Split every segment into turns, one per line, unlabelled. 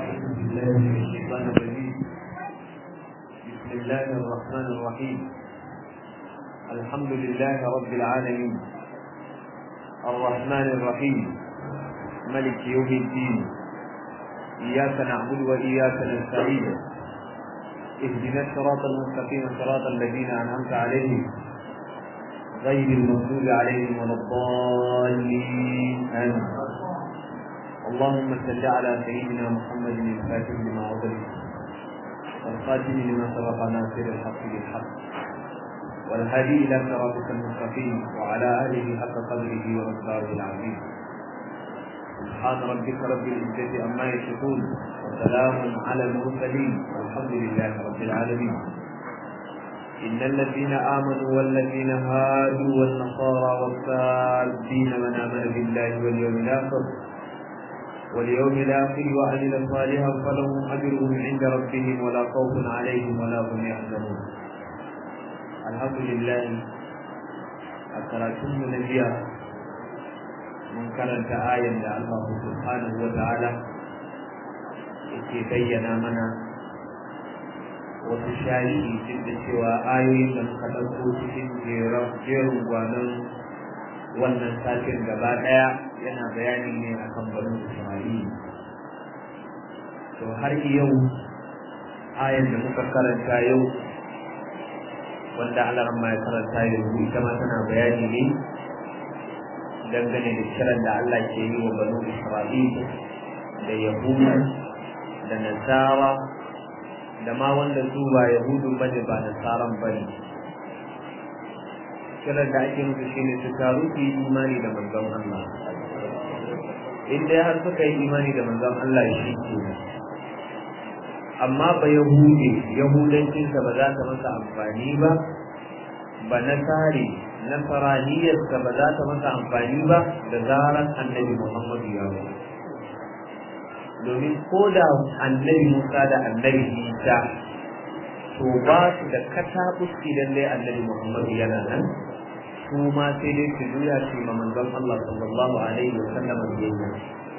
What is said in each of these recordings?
بالله من الشيطان الرجيم بسم الله الرحمن الرحيم الحمد لله رب العالمين الرحمن الرحيم ملك يوم الدين إياك نعبد وإياك نستعين اهدنا الصراط المستقيم صراط الذين أنعمت عليهم غير المغضوب عليهم ولا الضالين آمين اللهم صل على سيدنا محمد الفاتح لما أغلق والخاتم لما سبق ناصر الحق بالحق والهادي إلى صراطك المستقيم وعلى آله حق قدره ومقداره العظيم سبحان ربك رب العزة عما يصفون وسلام على المرسلين والحمد لله رب العالمين إن الذين آمنوا والذين هادوا والنصارى والصابين من آمن بالله واليوم الآخر واليوم الآخر وعمل صالحا فلهم أجرهم عند ربهم ولا خوف عليهم ولا هم يحزنون الحمد لله أكرتم نبيا من كرنت آية الله سبحانه وتعالى yake bayyana mana wasu shari'i duk da cewa ayoyin da muka ɗauko cikin jerin gwanon wannan satin gaba ɗaya yana bayani ne akan banu Isra'ila. To har yau ayan da muka karanta yau wanda Allah ya karanta yanzu ita ma tana bayani ne dangane da kiran da Allah ke yi wa banu Isra'ila da Yahudu da Nasara da ma wanda su ba Yahudu bane ba Nasaran bane. kiran da ake musu shine su taru su yi imani da manzon Allah in dai har suka yi imani da manzon Allah shi ke amma ba yahudi yahudancinsa ba za ta masa amfani ba ba nasari nasaraniyarsa ba za ta masa amfani ba da zarar annabi Muhammadu ya zo domin ko da annabi Musa da annabi Isa to ba su da katabus idan dai annabi Muhammadu yana nan su ma sai dai su juya su ma manzon Allah sallallahu alaihi wa sallam biyayya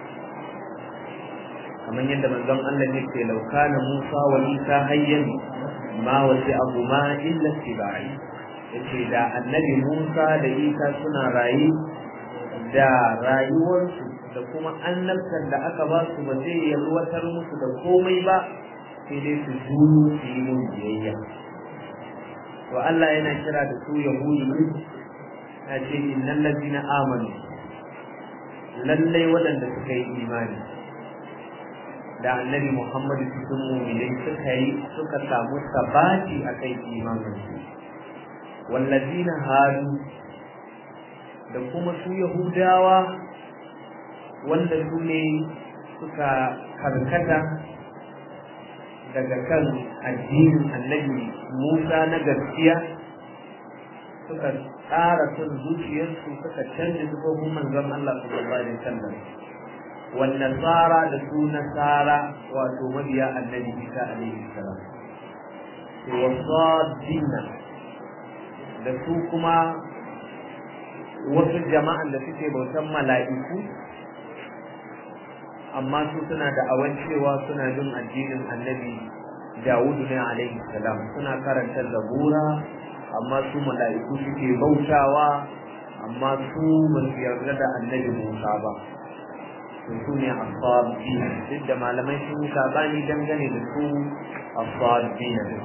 kamar yadda manzon Allah ya ce law kana Musa wa Isa hayyan ma wasi abu ma illa tibai yace da annabi Musa da Isa suna rayi da rayuwarsu da kuma annabtar da aka ba su ba zai yalwatar musu da komai ba sai dai su juyo su yi mun biyayya to Allah yana kira da su yahudu ya ce innal ladina amanu lallai waɗanda suka yi imani da annabi Muhammadu cikin mu'minai suka yi suka samu sabati akan imanin su wallazina hadu da kuma su yahudawa wanda su ne suka karkata daga kan addinin annabi Musa na gaskiya suka tsara son zuciyarsu suka canza sufofin manzon Allah sallallahu alaihi wasallam wan nasara da su nasara wato mabiya annabi Isa alaihi salam wasadina da su kuma wasu jama'an da suke bautan mala'iku amma su suna da awan cewa suna bin addinin annabi Dawudu ne alaihi salam suna karanta zabura amma su mala'iku suke bautawa amma su ba su yarda da annabi Musa ba to su ne asabi duk da malamai sun yi sabani dangane da su asabi ne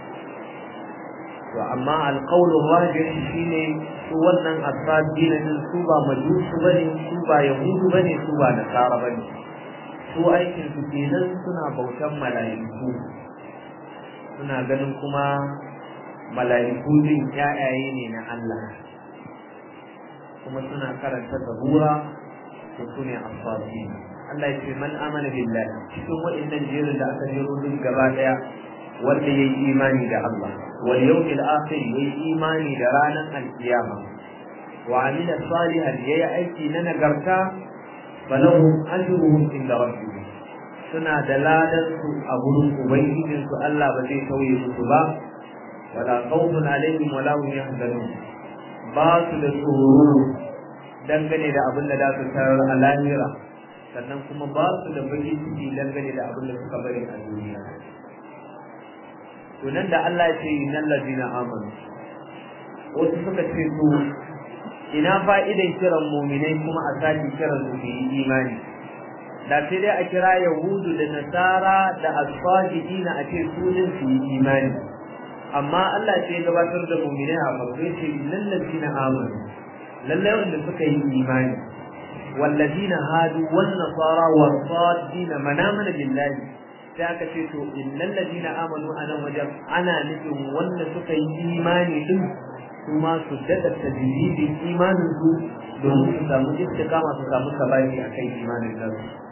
to amma alqawlu rajih shine su wannan asabi ne su ba majusu bane su ba yahudu bane su ba nasara bane su aikin su kenan suna bautan mala'iku suna ganin kuma mala'iku din ƴaƴaye ne na Allah kuma suna karanta zabura to su ne asfabi Allah ya ce man amana billahi cikin wa'annan jerin da aka jero duk gaba daya wanda yayi imani da Allah wal yawmil akhir yayi imani da ranar alkiyama wa amila salihan yayi aiki na nagarta falahum ajruhum inda rabbihim suna da ladan su a gurin ubangijin su Allah ba zai tauye musu ba wala khawfun alaihim wala hum yahzanun ba su da tsoro dangane da abin da za su tarar a lahira sannan kuma ba su da baki ciki dangane da abin da suka bari a duniya to nan da Allah ya ce innal ladina amanu wasu suka ce to ina fa'idan kiran mu'minai kuma a sake kiran su yi imani da sai dai a kira yahudu da nasara da asfajidina a ce sunan su yi imani amma Allah ce ya gabatar da mu'minai a farko ya ce innal ladina amanu lallai wanda suka yi imani والذين هادوا والنصارى والصادين من آمن بالله sai aka ce to innal ladina amanu ana wajen ana nufin wanda suka yi imani din su ma su daɗa tajridin imanin su domin su samu istiqama su samu sabani akan imanin nan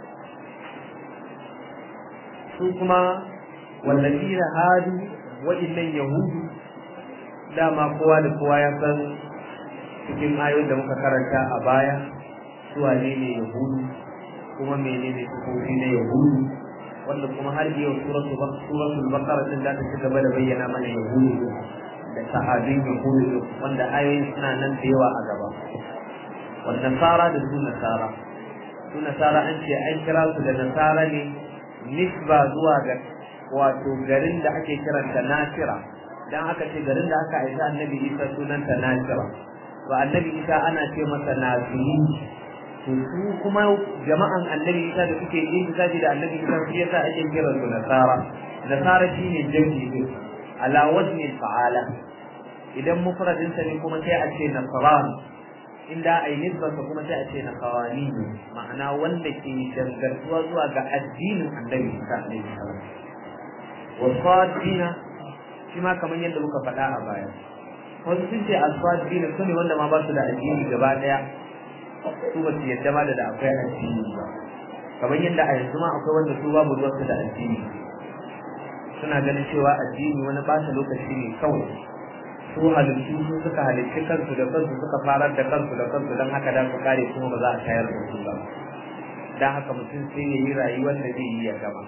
su kuma wallazina hadu wa'innan yahudu dama kowa da kowa ya san cikin ayoyin da muka karanta a baya su wane ne yahudu kuma menene sufofi na yahudu wanda kuma har yau suratul suratul baqara din da ta ci gaba da bayyana mana yahudu da sahabin yahudu wanda ayoyin suna nan da yawa a gaba wannan nasara da su nasara su nasara an ce an kira su da nasara ne nisba zuwa ga wato garin da ake kiranta nasira dan aka ce garin da aka aisa annabi isa sunanta nasira ba annabi isa ana ce masa nasiri to su kuma jama'an annabi isa da suke yin zaji da annabi isa shi yasa ake kira su nasara nasara shine jami'i din ala wazni fa'ala idan mufradin sa ne kuma sai a ce nasran inda ai nisba kuma sai a ce nasawani ma'ana wanda ke dangantuwa zuwa ga addinin annabi isa alaihi salam wa sadina shi ma kamar yadda muka faɗa a baya wasu sun ce asfadina su ne wanda ma ba su da addini gaba ɗaya su ba su yadda ma da akwai addini ba kamar yadda a yanzu ma akwai wanda su babu ruwansu da addini suna ganin cewa addini wani ɓata lokaci ne kawai su halittu su suka halitti kansu da kansu suka farar da kansu da kansu don haka da su kare kuma ba za a tayar da su ba don haka mutum sai ya yi rayuwar da zai yi ya gama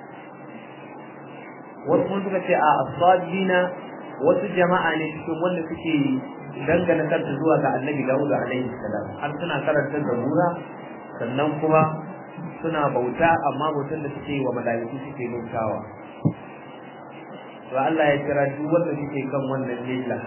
wasu kuma suka ce a asfadina wasu jama'a ne cikin wanda suke dangana kansu zuwa ga annabi Dawud alaihi salam har suna karanta zabura sannan kuma suna bauta amma bautan da suke wa malaiku suke bautawa to Allah ya kira duk wanda suke kan wannan lilla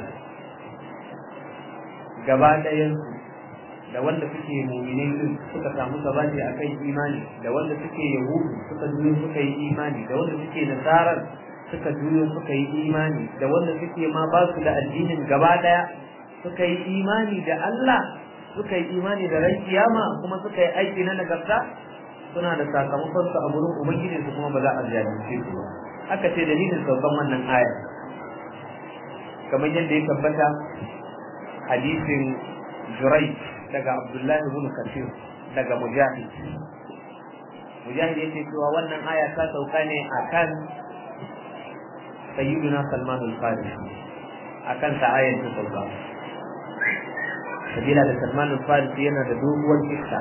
gaba ɗayan da wanda suke mu'minai din suka samu sabati akan imani da wanda suke yahudu suka juyo suka yi imani da wanda suke nasarar suka juyo suka yi imani da wanda suke ma ba su da addinin gaba daya suka yi imani da Allah suka yi imani da ran kiyama kuma suka yi aiki na nagarta suna da sakamakon su a gurin ubangiji su kuma ba za a zalunce su ba aka ce dalilin saukan wannan aya kamar yadda ya tabbata hadisin Jurai daga Abdullahi ibn Kathir daga Mujahid Mujahid yake cewa wannan aya ta sauka ne akan sayyiduna Salman al-Farisi akan ta ayar ta sauka sabila da Salman al-Farisi yana da doguwar kissa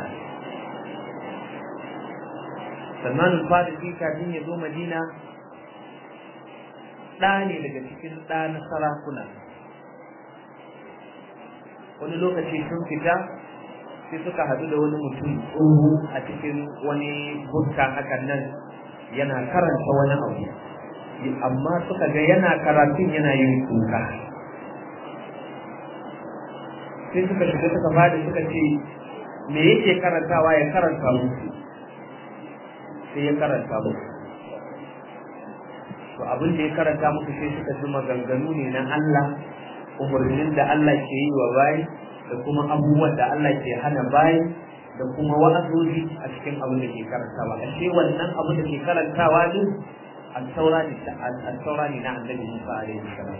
Salman al-Farisi kafin ya zo Madina ɗa ne daga cikin ɗa na sarakuna wani lokaci sun fita sai suka haɗu da wani mutum tsoho a cikin wani bukka hakan nan yana karanta wani abu amma suka ga yana karatun yana yin kuka sai suka shiga suka fadi suka ce me yake karantawa ya karanta musu sai ya karanta musu to abin da ya karanta musu sai suka ji maganganu ne na Allah umarnin da Allah ke yi wa bayi da kuma abubuwan da Allah ke hana bayi da kuma wa'azoji a cikin abin da ke karantawa ashe wannan abin da ke karantawa din al-taura ne na annabi Musa alaihi salam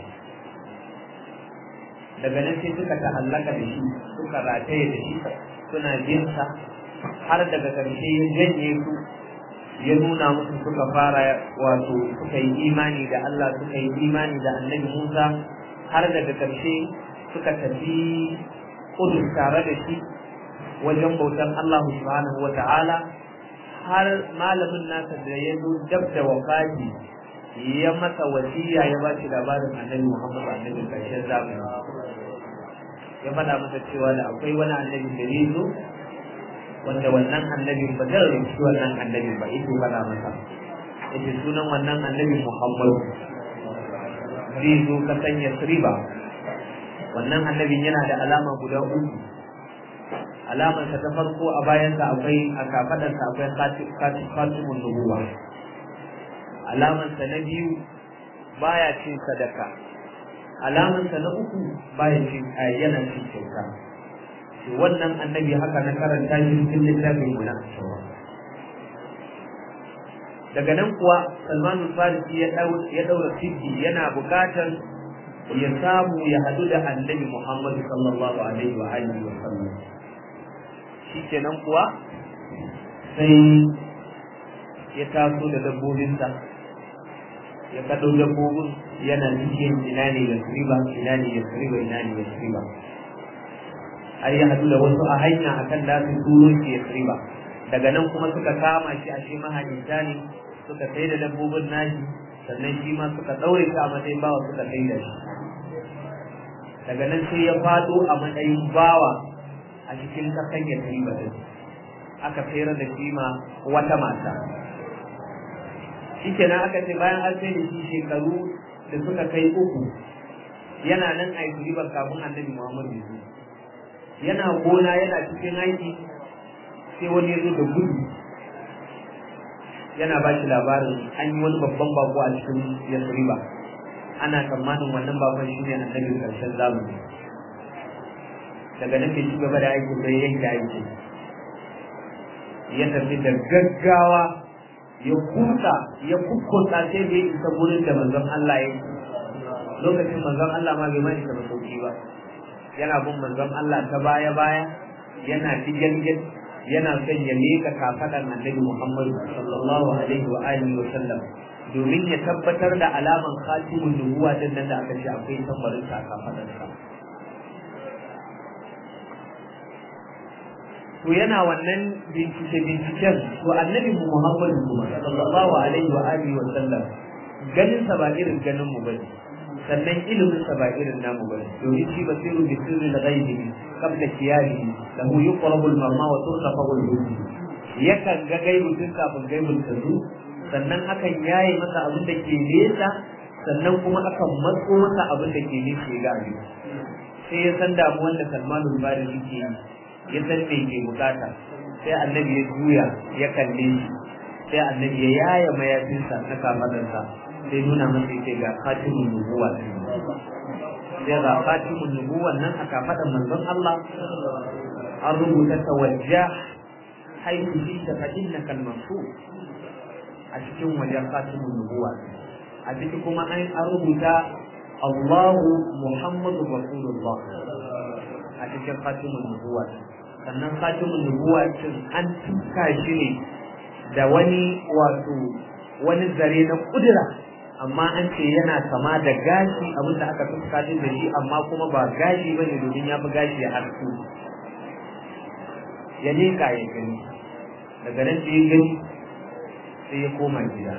daga nan sai suka ta'allaka da shi suka rataye da shi suna jinsa har daga ƙarshe ya janye su ya nuna musu suka fara wato suka yi imani da Allah suka yi imani da annabi Musa har daga ƙarshe suka tafi kudu tare da shi wajen bautan Allah subhanahu wa ta'ala har malamin nasa da ya zo dab da wafati ya masa wasiya ya ba shi labarin annabi Muhammad annabi karshen zamani ya faɗa masa cewa da akwai wani annabi da zai zo wanda wannan annabin ba zai rubuci wannan annabin ba yake faɗa masa yace sunan wannan annabin Muhammad zai zo ka sanya riba wannan annabin yana da alama guda uku alamarsa ta farko a bayansa akwai a kafadarsa akwai fatimun nubuwa alamarsa na biyu baya cin sadaka alamarsa na uku baya cin yana cin kyauta wannan annabi haka na karanta shi cikin littafin mu na daga nan kuwa Salman Farisi ya ya daura siddi yana bukatar ya samu ya hadu da annabi Muhammad sallallahu alaihi wa alihi wa sallam shikenan kuwa sai ya taso da dabbobinsa ya kaɗau dabbobin yana cikin ina ne ya riba ina ne ya riba ina ne ya riba har ya hadu da wasu a hanya akan da su turo shi ya riba daga nan kuma suka kama shi a shi mahajinta ne suka sai da dabbobin nashi sannan shi ma suka ɗaure shi a matsayin bawa suka sai da shi daga nan sai ya faɗo a matsayin bawa a cikin kasan ya riba din aka sayar da shi ma wata mata shikenan aka ce bayan an sai da shi shekaru da suka kai uku yana nan a yi ribar kafin annabi Muhammad ya yana gona yana cikin aiki sai wani ya zo da gudu yana ba shi labarin an yi wani babban bako a cikin yasriba ana tsammanin wannan bakon shi ne annabi karshen zamani daga nan bai ci gaba da aiki sai yanke aiki ya tafi da gaggawa ya kusa ya kukkusa sai da ya isa gurin da manzon Allah ya lokacin manzon Allah ma bai mai da sauki ba yana bin manzon Allah ta baya baya yana digelgel yana son ya leka kafadan annabi Muhammad sallallahu alaihi wa alihi wa sallam domin ya tabbatar da alaman khatimun nubuwa din nan da aka ce akwai tambarin sa kafadan sa to yana wannan bincike binciken to annabi Muhammad kuma sallallahu alaihi wa alihi wa sallam ganin sa ba irin ganin mu bane sannan ilimin sa ba irin namu bane domin shi basiru bi sirri al-ghaibi qabla kiyali lahu yuqrabu al-marma wa turqafu al-hujj yakan ga gaibu tun kafin gaibun ta zo sannan akan yaye masa abin da ke nesa sannan kuma akan matso masa abin da ke nesa ya ga abin sai ya san damuwan da Salmanul Farisi ke yi ya san me ke bukata sai annabi ya juya ya kalle shi sai annabi ya yaya mayafinsa na kafadarsa sai nuna masa yake ga khatimun nubuwa sai ga khatimun nubuwa nan a kafadar manzon Allah an rubuta tawajjah haihu shi ta fa innaka al-mansur a cikin wajen khatimun nubuwa a ciki kuma an rubuta Allahu Muhammadu Rasulullah a cikin khatimun nubuwa sannan khatimun nubuwa cin an tuka shi ne da wani wato wani zare na kudura amma an ce yana kama da gashi abinda aka tuka shi da shi amma kuma ba gashi bane domin ya fi gashi ya harsu ya leka ya gani daga nan sai ya gani sai ya koma gida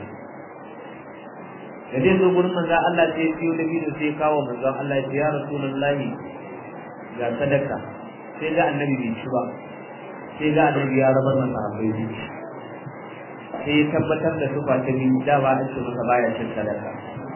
da zai zo gurin manzon Allah sai ya siyo da bidiyo sai ya kawo manzon Allah ya ce ya rasulullahi ga sadaka sai ga annabi bai ci ba sai ga annabi ya rabar masa abai ne sai ya tabbatar da su ta biyu da ba a ce masa baya cin sadaka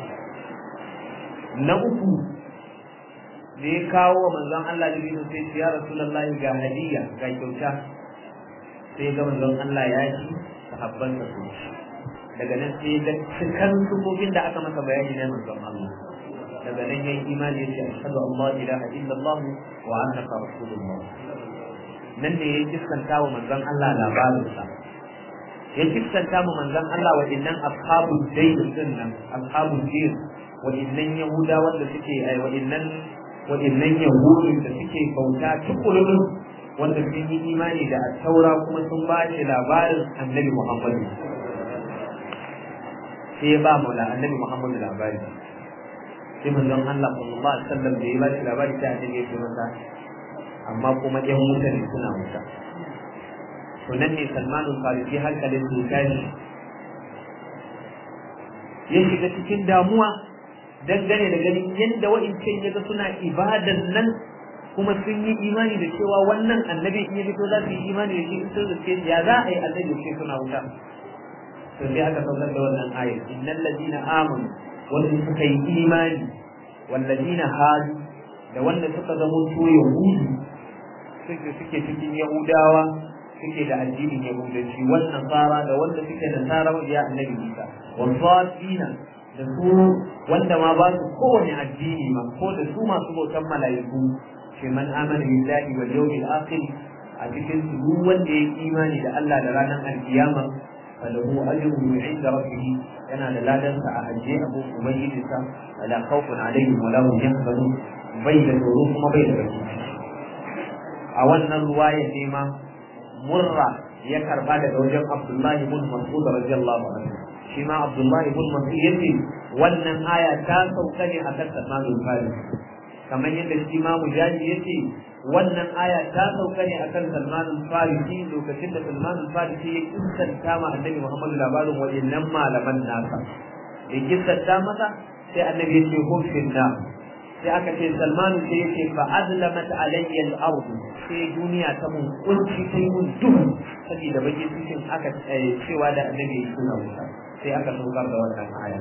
na uku da ya kawo wa manzon Allah da biyu sai ya rasulullah ga hadiya ga kyauta sai ga manzon Allah ya ci sahabban sa su daga nan sai ga cikan sufofin da aka masa bayani na manzon Allah daga nan yayin imani ya ce ashhadu an la ilaha illallah wa annaka rasulullah nan ne ya kiskanta wa manzon Allah labarin sa ya kiskanta wa manzon Allah wa innan ashabu dayn din nan ashabu dayn wa innan yahuda wanda suke ai wa innan wa innan yahudi da suke bauta tukulun wanda sun yi imani da taura kuma sun ba shi labarin annabi Muhammad sai ya ba mu da annabi Muhammad labari sai manzon Allah sallallahu alaihi wasallam da ya ba shi labari sai annabi ya ce masa amma kuma ɗan mutane suna wuta to nan ne Salmanul Farisi hankalin su tashi ya shiga cikin damuwa dangane da ganin yadda wa'incan yaga suna ibadan nan kuma sun yi imani da cewa wannan annabi in ya fito za su yi imani da shi in sun riske ya za a yi annabi ce suna wuta to sai aka saukar da wannan ayat innal ladina amanu wanda suka yi imani wal ladina hadu da wanda suka zama to yahudu suke suke cikin yahudawa suke da addinin yahudanci wal nasara da wanda suke nasara ya annabi isa wal sadina da su wanda ma ba su kowane addini ma ko da su masu bautan mala'iku ce man amana billahi wal yawmil akhir a cikin su duk wanda ya imani da Allah da ranar alkiyama falahu ajruhu inda rabbih yana da ladan sa a hajje abu ubangiji sa wala khawfun alaihim wala hum yahzanun bai da tsoro kuma bai da baki a wannan ruwaya ne ma murra ya karba daga wajen Abdullahi ibn Mas'ud radiyallahu anhu shi ma Abdullahi ibn Mas'ud yace wannan aya ta sauka ne akan Salman al-Farisi kamar yadda shi ma Mujahid yace wannan aya ta sauka ne akan Salman al-Farisi lokacin da Salman al-Farisi ya kissanta ma Annabi Muhammad labarin waɗannan malaman nasa ya kissanta masa sai Annabi ya ce hum finna sai aka ce Salman sai ya ce fa azlamat alayya al-ard sai duniya ta mun kunci sai mun duhu saboda bakin cikin aka cewa da Annabi ya suna wuta sai aka saukar da wannan aya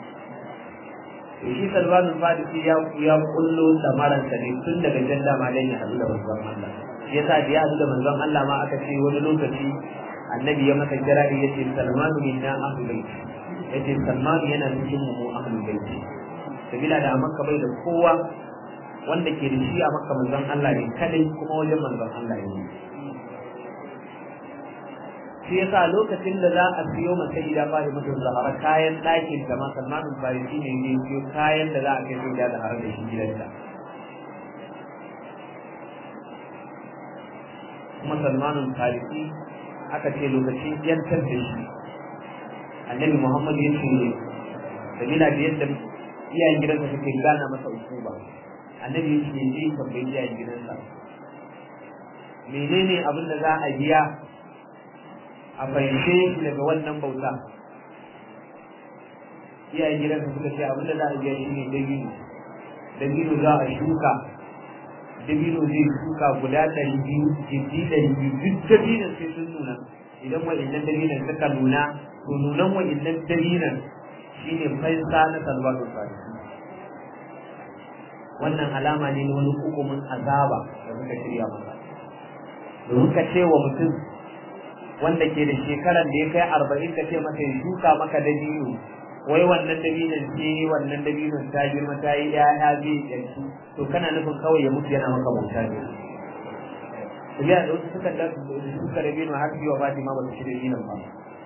shi Salman al-Farisi ya ya kullo samaran sa ne tun daga janda ma dan ya hadu da manzon Allah shi yasa da ya hadu da manzon Allah ma aka ce wani lokaci annabi ya masa kirari yace Salman minna ahlul bait yace Salman yana cikin mu ahlul bait sabila da Makka bai da kowa wanda ke da shi a Makka manzon Allah ne kadai kuma wajen manzon Allah ne shi yasa lokacin da za a siyo masa gida fari mutum zahara kayan ɗakin da ma salmanin farisi ne ne siyo kayan da za a kai sai da zahara da shi gidanta kuma salmanin farisi aka ce lokacin yantar da shi annabi muhammad ya ce sabila da yadda iyayen gidansa suke gana masa ukuba annabi ya ce zai tambayi iyayen gidansa menene abin da za a biya a fahimce shi daga wannan bauta iyayen gidansa suka ce abinda za a biya shi ne dabino dabino za a shuka dabino zai shuka guda ɗari biyu jirgi ɗari biyu duk dabinon sai sun nuna idan wa'innan dabinon suka nuna to nunan wa'innan dabinon shine fansa na salwatu salih wannan alama ne na wani hukumin azaba da suka shirya masa domin ka ce wa mutum wanda ke da shekaran da ya kai arba'in ka ce masa ya shuka maka dabino wai wannan dabinon ce wannan dabinon ta girma ta yi ya'ya zai yanki to kana nufin kawai ya mutu yana maka bauta ne Tafiya da wasu suka da suka dabino har biyu wa Fatima ba su ci dabinon ba.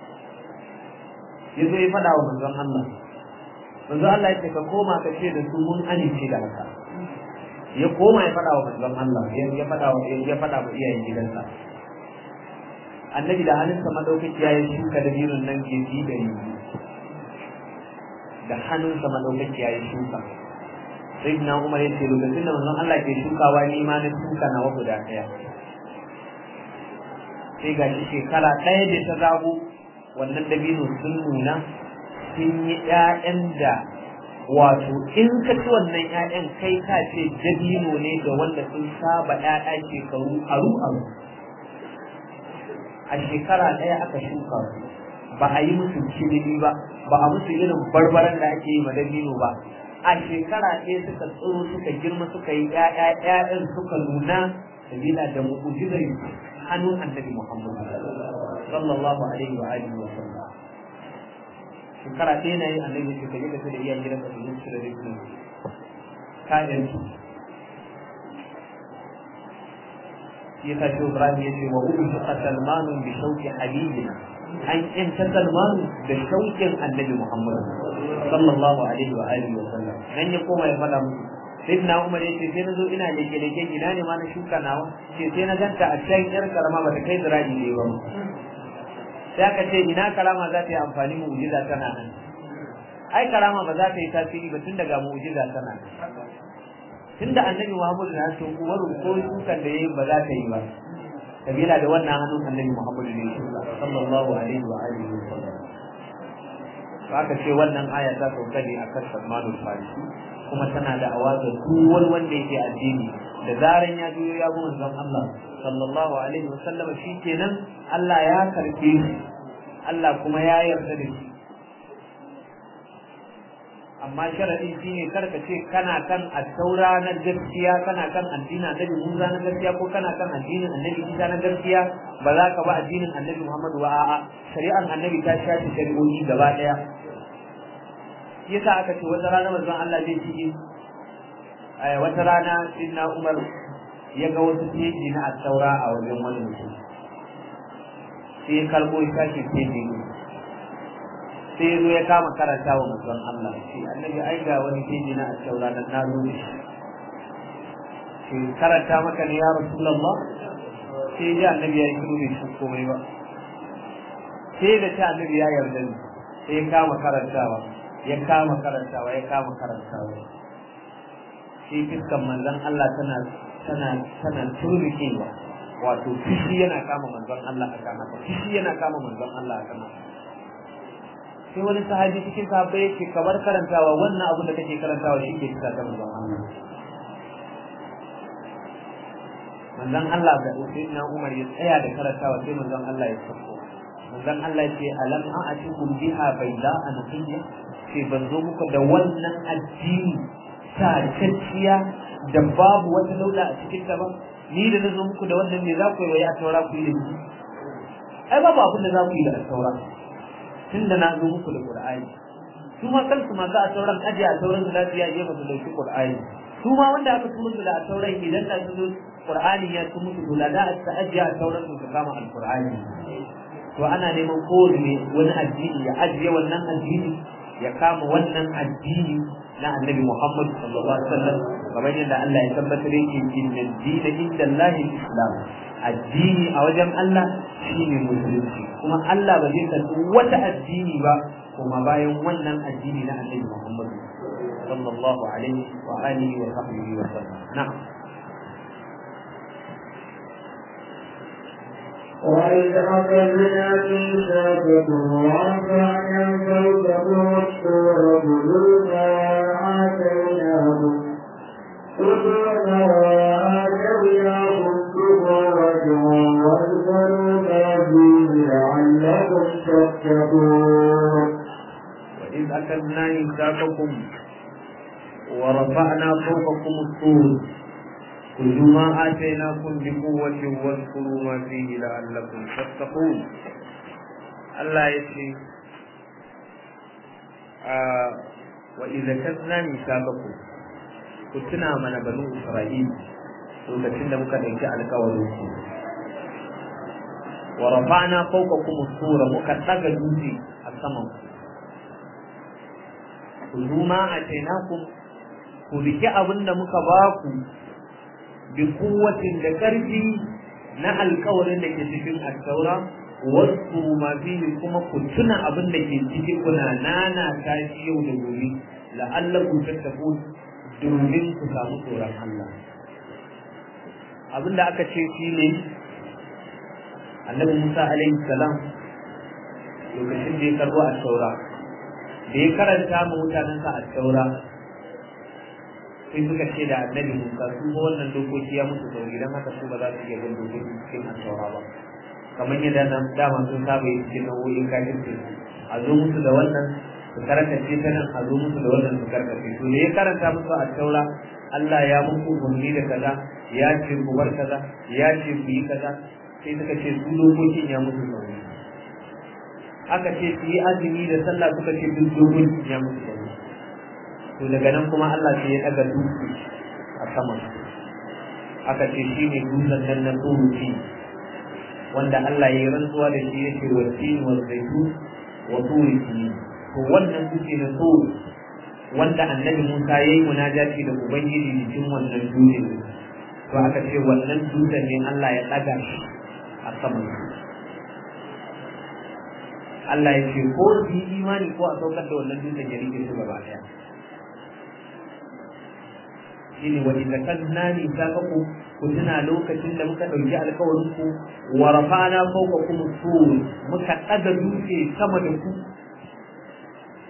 Ya zo ya faɗa wa manzon Allah. Manzon Allah ya ce ka koma ka ce da su mun amince da haka. Ya koma ya faɗa wa manzon Allah ya faɗa wa ya faɗa wa iyayen gidansa. annabi da hannunsa madaukaki ya yi shuka da birin nan gefi da yi da hannunsa madaukaki ya yi shuka sai na umar ya ce lokacin da manzon Allah ke shukawa ni ma na shuka na guda ɗaya sai ga shi shekara ɗaya da ta zago wannan dabino sun nuna sun yi ƴaƴan da wato in ka ci wannan ƴaƴan kai ka ce dabino ne ga wanda sun saba ƴaƴa shekaru aru aru a shekara ɗaya aka shuka su ba a yi musu cinini ba ba a musu irin barbaran da ake yi ma dabino ba a shekara ɗaya suka tsoro suka girma suka yi ƴaƴa ƴaƴan suka nuna sabila da mu'ujizar hannun annabi Muhammad sallallahu alaihi wa alihi wa sallam shekara ɗaya na yi annabi su ka je ka da iyayen gidanka su zuci da dabino kayan su shi yasa shi Ibrahim ya ce wa ubika Salmanu bi shauki habibina an yanta Salmanu da shaukin Annabi Muhammad sallallahu alaihi wa alihi wa sallam nan ya koma ya faɗa musu sai na Umar ya ce sai na zo ina leke leke ina ne ma na shuka nawa ce sai na ganta a cikin yar karama ba ta kai ziraji ne ba sai aka ce ina karama za ta yi amfani mu'jiza tana nan ai karama ba za ta yi tasiri ba tun daga mu'jiza tana nan tunda annabi Muhammadu na so umaru ko dukan da yayi ba za ta yi ba kabila da wannan hannun annabi Muhammadu ne sallallahu alaihi wa alihi wa sallam aka ce wannan aya ta sauka ne akan Salmanul Farisi kuma tana da awaza duk wani wanda yake addini da zaran ya biyo ya bi manzon Allah sallallahu alaihi wasallam kenan Allah ya karbe shi Allah kuma ya yarda da shi amma sharadi shine karka ce kana kan at-taura na gaskiya kana kan addinin Annabi Musa na gaskiya ko kana kan addinin Annabi Isa na gaskiya ba za ka ba addinin Annabi Muhammadu ba a'a shari'an Annabi ta shafi shari'o'i gaba daya yasa aka ce wata rana manzon Allah zai ci wata rana Sayyidina Umar ya ga wasu teji na at-taura a wajen wani mutum sai ya karbo shi tashi teji sai ya zo ya kama karanta wa manzon Allah shi annabi ai ga wani keji na asaura nan na zo shi shi karanta maka ne ya rasulullah sai ya annabi ya yi kudu bai shi komai ba sai da ta annabi ya yarda ni sai ya kama karantawa ya kama karantawa ya kama karantawa shi fiskan manzon Allah tana tana tana turikewa wato fishi yana kama manzon Allah akan haka fishi yana kama manzon Allah akan haka sai wani sahabi cikin sahabbai yake kamar karantawa wannan abin da kake karantawa shi ke cika kan manzon Allah manzon Allah da Sayyidina Umar ya tsaya da karantawa sai manzon Allah ya sako manzon Allah ya ce alam a'atikum biha bayda anqiyya ce ban zo muku da wannan addini tacciya da babu wata dauda a cikin ta ba ni da na zo muku da wannan me za ku yi wa ya taura ku yi da ni ai babu abin da za ku yi da taura tunda na zo muku da Qur'ani su ma kansu masu a sauran aje a sauran su lafiya je masu dauki Qur'ani su ma wanda aka tumu su da a sauran idan da su Qur'ani ya tumu su da da a aje a sauran su su kama al-Qur'ani to ana neman kowane wani addini ya ajiye wannan addini ya kama wannan addini na annabi Muhammad sallallahu alaihi wasallam kamar yadda Allah ya tabbatar yake inna dina inda Allah islam addini a wajen Allah shine musulunci kuma Allah ba zai karɓi wata addini ba kuma bayan wannan addini na annabi Muhammad sallallahu alaihi wa alihi wa sahbihi wa sallam na'am
وإذ أخذنا ميثاقكم ورفعنا فوقكم الطور خذوا ما آتيناكم خذوا ما آتيناكم بقوة واذكروا ما فيه لعلكم تتقون
وإذ أخذنا ميثاقكم ورفعنا فوقكم الطور خذوا ما آتيناكم بقوة واذكروا ما فيه لعلكم تتقون الله يسي آه وإذا كذنا ميثاقكم كنتنا من بنو إسرائيل lokacin da muka ɗauki alkawarin su wa rafa'na fawqakum as-sura muka daga dutse a saman ku zuma a tainakum ku riki abin da muka ba ku bi kuwatin da ƙarfi na alkawarin da ke cikin attaura wasu ma fihi kuma ku tuna abin da ke ciki kuna nana tashi yau da gobe la'allakum tattaqun domin ku samu tsoron Allah abin da aka ce shi ne annabi Musa alaihi salam lokacin da ya karbo a taura da ya karanta ma mutanensa a taura sai suka ce da annabi Musa su ba wannan dokoki ya musu sauri don haka su ba za su iya bin dokoki cikin asaura ba kamar yadda nan dama sun saba yi cikin nau'o'in kafirci a zo musu da wannan su karkace ta nan a zo musu da wannan su karkace to da ya karanta musu a taura Allah ya muku umarni da kaza ya ce ku bar kaza ya ce ku yi kaza sai suka ce su dokokin ya musu sauri aka ce su yi azumi da sallah suka ce duk dokokin ya musu sauri to daga nan kuma Allah sai ya daga dutse a saman aka ce shi ne dutsen nan na tsohuci wanda Allah ya yi rantsuwa da shi ya ce wa tin wa zaitu wa turi to wannan dutse na tsohu wanda annabi Musa ya yi munajati da Ubangiji cikin wannan dutse to aka ce wannan dutsen ne Allah ya daga shi a saman Allah ya ce ko su yi imani ko a saukar da wannan dutsen ya rike su gaba daya shine wa idza kadna ni saqaku ku tuna lokacin da muka dauki alkawarin ku wa rafa'na fawqakum sur muka daga dutse sama da ku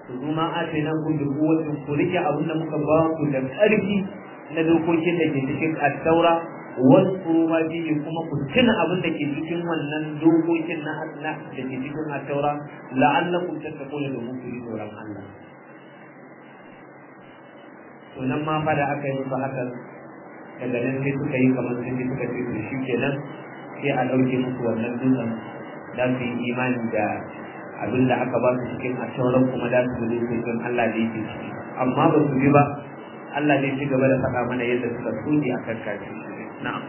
ku zuma ake nan kun da kuwacin ku rike abin da muka ba ku da ƙarfi na dokokin da ke cikin attaura wasu ma biyu kuma ku tuna abin da ke cikin wannan dokokin na Allah da ke cikin attaura la'allakum tattaquna da muku yi tsoron Allah to nan ma fa da aka yi musu haka daga nan sai suka yi kamar sun suka ce to shi kenan sai a ɗauke musu wannan dutsen za su yi imani da abin da aka ba su cikin ashauran kuma da su zai cikin Allah da yake ciki amma ba su bi ba Allah zai ci gaba da faɗa mana yadda suka tsoke a kan kafi na'am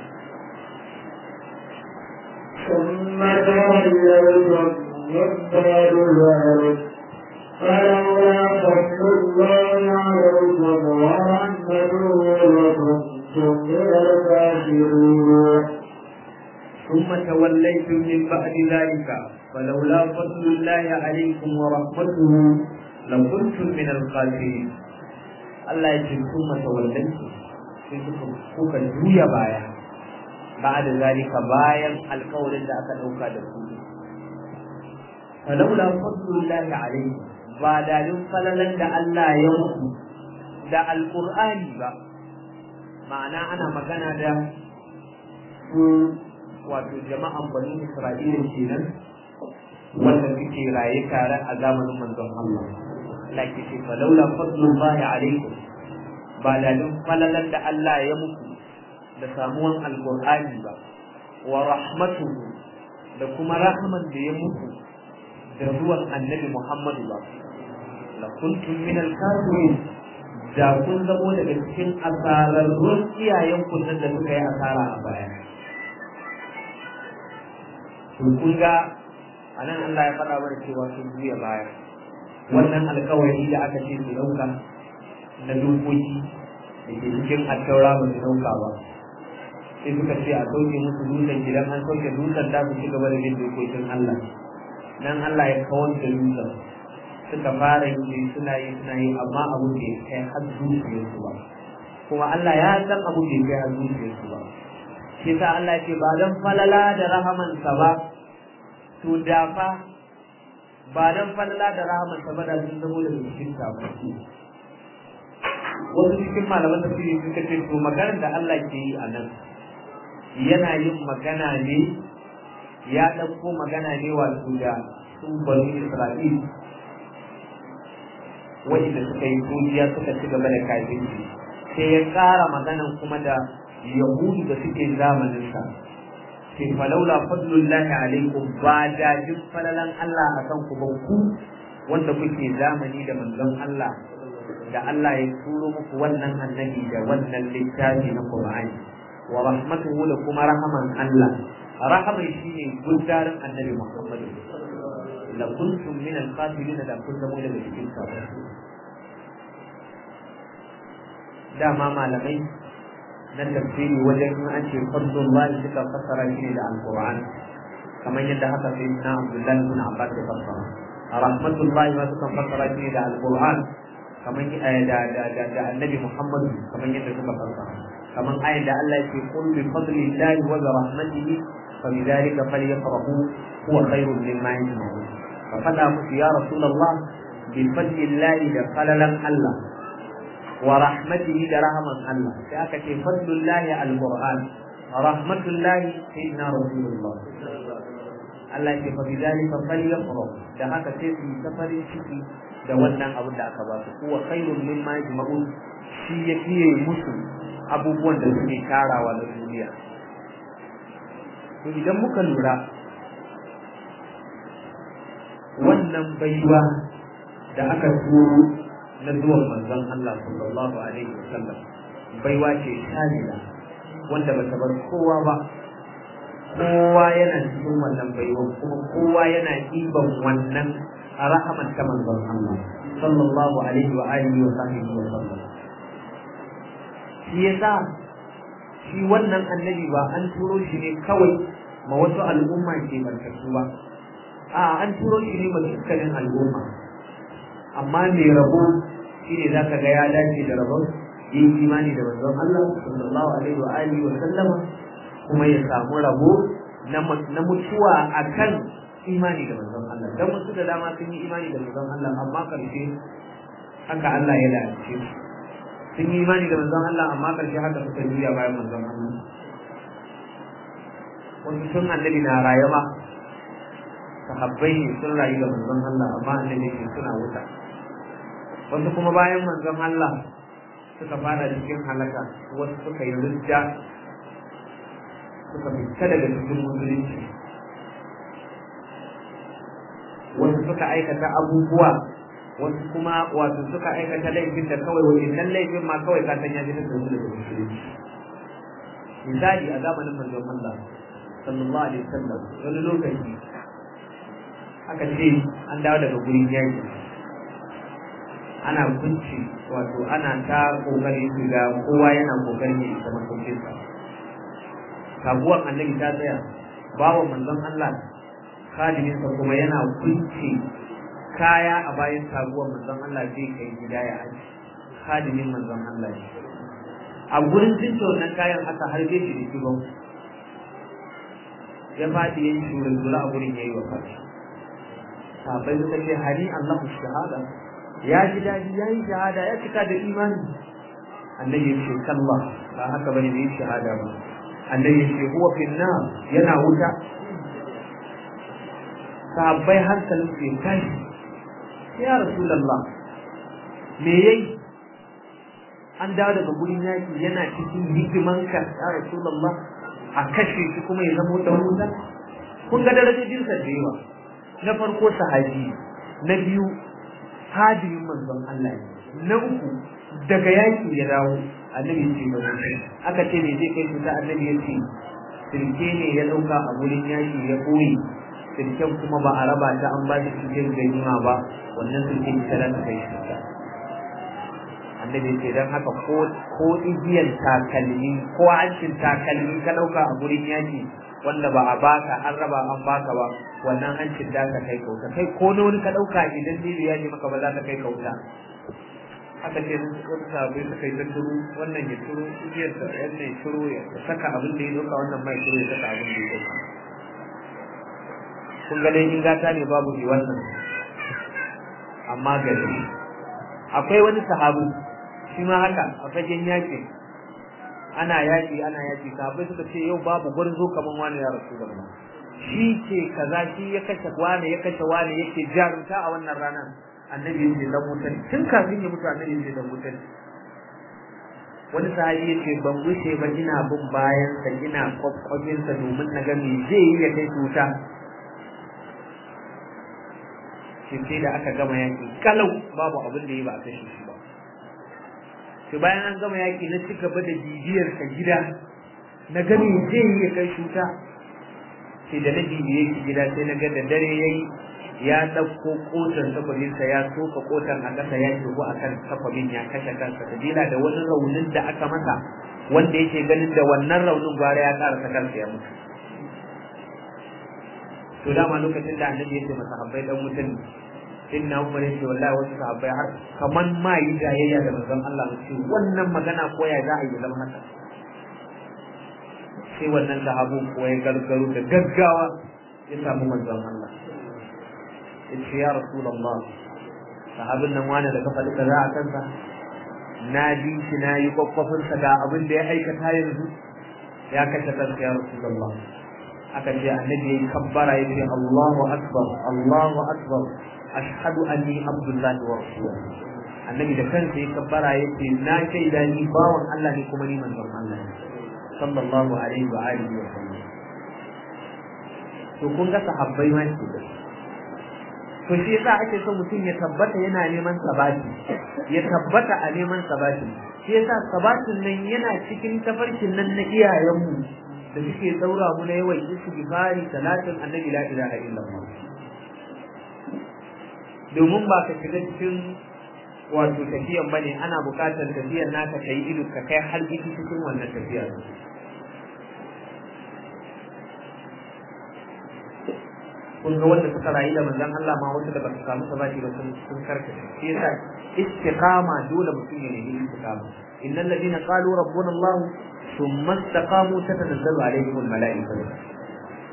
ثم تولوا من بعد ذلك فلولا فضل الله عليكم ورحمته لكنتم من الكافرين
ثم توليتم من بعد ذلك فلولا فضل الله عليكم ورحمته لكنتم من الخاسرين Allah ya ce kun matawallai sai suka kuka juya baya ba da zalika bayan alkawarin da aka ɗauka da ku falaula fadlullahi alaihi ba dalin falalan da Allah ya muku da alqur'ani ba ma'ana ana magana da su wato jama'an bani Isra'ila kenan wanda suke raye tare a zamanin manzon Allah laki ce fa laula fadlullahi alaikum ba da dun falalan da Allah ya muku da samuwan alqur'ani ba wa rahmatuhu da kuma rahman da ya muku da ruwan annabi Muhammadu ba la kuntum min al-kafirin da kun zamo daga cikin asararrun iyayen kun da suka yi asara a baya to kun ga anan Allah ya faɗa mana cewa sun juya baya wannan alkawari da aka ce su ɗauka na dokoki da ke cikin attaura ba su ɗauka ba sai suka ce a sauke musu dutsen gidan an sauke dutsen da su ci gaba da bin dokokin Allah nan Allah ya kawar da dutsen suka fara yi suna yi suna yi amma abu bai kai har zuciyarsu ba kuma Allah ya san abu bai kai har zuciyarsu ba shi sa Allah ce ba dan falala da rahamansa ba to da fa ba dan falala da rahamansa ba da sun zamo da cikin ta ba wasu cikin malaman tafsiri suka ce to maganar da Allah ke yi a nan yana yin magana ne ya ɗauko magana ne wato da su bani Isra'il wa'inda suka yi tujiya suka ci gaba da kafirci sai ya ƙara maganan kuma da yahudu da suke zamaninsa sai falaula fadlullahi alaikum ba da jin falalan Allah a kan ku ba ku wanda kuke zamani da manzon Allah da Allah ya turo muku wannan annabi da wannan littafi na Qur'ani wa rahmatuhu da kuma rahaman Allah rahaman shine gudarin annabi Muhammad la kuntum min al-qatilin da kun zama daga cikin kafirai dama malamai na tafsiri wajen in an ce fardun lahi suka fassara shi ne da alquran kamar yadda haka sai na abdullahi ibn abbas ya fassara rahmatullahi ma suka fassara shi ne da alquran kamar da da da da annabi muhammad kamar yadda suka fassara kamar ayin da Allah yake qul bi fadlillahi wa bi rahmatihi fa bidhalika falyafrahu huwa khairun mimma yajma'un fa fada musu ya rasulullah bi fadlillahi da falalan Allah wa rahmatihi da rahaman Allah sai aka ce fadlullahi alquran rahmatullahi sayyidina rasulullah Allah ya ce fa bidalika falyafrahu da haka sai su ta farin ciki da wannan abin da aka ba su kuwa khairun mimma yajma'un shi ya fiye musu abubuwan da suke tarawa na duniya to idan muka lura wannan baiwa da aka turo na zuwan manzon Allah sallallahu alaihi wasallam baiwa ce shamila wanda bata bar kowa ba kowa yana cikin wannan baiwa kuma kowa yana ɗiban wannan a rahaman ta manzon Allah sallallahu alaihi wa alihi wa sahbihi wa sallam shi yasa shi wannan annabi ba an turo shi ne kawai ma wasu al'umma ke barkatu ba a an turo shi ne ma dukkanin al'umma amma mai rabo shi ne za ka ga ya dace da rabon yin imani da manzon Allah sallallahu alaihi wa alihi wa sallama kuma ya samu rabo na mutuwa akan imani da manzon Allah dan wasu da dama sun yi imani da manzon Allah amma karshe haka Allah ya lalace su sun yi imani da manzon Allah amma karshe haka suka juya bayan manzon Allah wasu sun annabi na rayuwa sahabbai ne sun rayu da manzon Allah amma annabi ne suna wuta wasu kuma bayan manzon Allah suka fara cikin halaka wasu suka yi rijja suka fita daga cikin musulunci wasu suka aikata abubuwa wasu kuma wato suka aikata laifin da kawai wajen laifin ma kawai ka san ya ji da su daga musulunci misali a zamanin manzon Allah sallallahu alaihi wasallam wani lokaci aka ce an dawo daga gurin yaki ana kunci wato ana ta kokari su ga kowa yana kokarin ya isa masaukinsa kaguwar annabi ta tsaya bawa manzon Allah khadiminsa kuma yana kunci kaya a bayan taguwar manzon Allah zai kai gida ya aji khadimin manzon Allah ne a gurin tsinta wannan kayan aka harbe shi da kibon ya faɗi ya yi shurin zula a gurin ya yi wa fashi sabai suka ce hari Allah shahada ya ji daɗi ya yi shahada ya cika da imani annabi ya ce kalla ba haka bane bai yi shahada ba annabi ya ce huwa finna yana wuta sahabbai hankalin su ya tashi ya rasulullah me yayi an dawo daga gurin yaki yana cikin hikimanka ya rasulullah a kashe shi kuma ya zama dan wuta kun ga darajojin sa da yawa na farko sahabi na biyu hadimin manzon Allah ne na uku daga yaki ya dawo annabi ya ce ba aka ce me zai kai shi ta annabi ya ce sirke ne ya dauka a gurin yaki ya koyi sirken kuma ba a raba ta an ba shi cikin ganima ba wannan sirken ita za ta kai shi ta annabi ce dan haka ko ko igiyar takalmi ko hancin takalmi ka dauka a gurin yaki wanda ba a baka an raba an baka ba wannan hancin da ka kai kauta kai ko na wani ka dauka idan zai ya ji maka ba za ka kai kauta haka ce wata sabai suka yi ta turu wannan ya turu igiyar sa wannan ya turu ya saka abin da ya dauka wannan mai turu ya saka abin da ya dauka kun ga dai in gata ne babu ne wannan amma gari akwai wani sahabu shi ma haka a fagen yaƙi ana yaƙi ana yaƙi sahabbai suka ce yau babu gwarzo kaman wani ya rasu da shi ke kaza shi ya kashe wani ya kashe wani yake jarumta a wannan ranar annabi ya ce dan wutar tun kafin ya mutu annabi ya ce dan wutar wani sahabi ya ce ban wuce ba ina bin bayan sa ina kwakwabin sa domin na ga me zai yi ya kai wuta shi sai da aka gama yaƙi kalau babu abin da ya ba a kashe shi ba to bayan an gama yaƙi na ci gaba da bibiyar ka gida na gani zai yi ya kai shuta sai da na bibiye shi gida sai na ga da dare yayi ya ɗauko kotan takwabinsa ya soka kotan a ƙasa ya shigo a kan takwabin ya kashe kansa sabila da wani raunin da aka masa wanda yake ganin da wannan raunin gwara ya ƙara ta kansa ya mutu to dama lokacin da annabi ya ce masa habbai dan mutum in na umar yake wallahi wasu sahabbai har kaman ma yi jayayya da manzon Allah mu ce wannan magana ko ya za a yi zama haka sai wannan sahabu ko ya gargaro da gaggawa ya samu manzon Allah ya ce ya rasulullah sahabin nan wani da ka faɗi kaza a kansa na ji shi na yi kwakwafinsa ga abin da ya aikata yanzu ya kashe kansa ya rasulullah aka ce annabi yayi kabbara yace Allahu akbar Allahu akbar ashhadu anni abdullahi wa rasuluhu annabi da kansa yayi kabbara yace na shaida ni bawan Allah ne kuma ni manzon Allah ne sallallahu alaihi wa alihi wa sallam to kun ga sahabbai ma ke da to shi yasa ake so mutum ya tabbata yana neman sabati ya tabbata a neman sabati shi yasa sabatin nan yana cikin tafarkin nan na iyayenmu da suke daura mu na yawan istighfari salatin annabi la ilaha illallah domin ba ka shiga cikin wato tafiyan bane ana buƙatar tafiyan naka kai ido ka kai har gidi cikin wannan tafiya kun ga wanda suka rayu da manzon Allah ma wasu da ba su samu sabati ba sun sun karkace shi yasa istiqama dole mutum ya nemi istiqama innal ladina qalu rabbuna Allah ثم استقاموا تتنزل عليهم الملائكة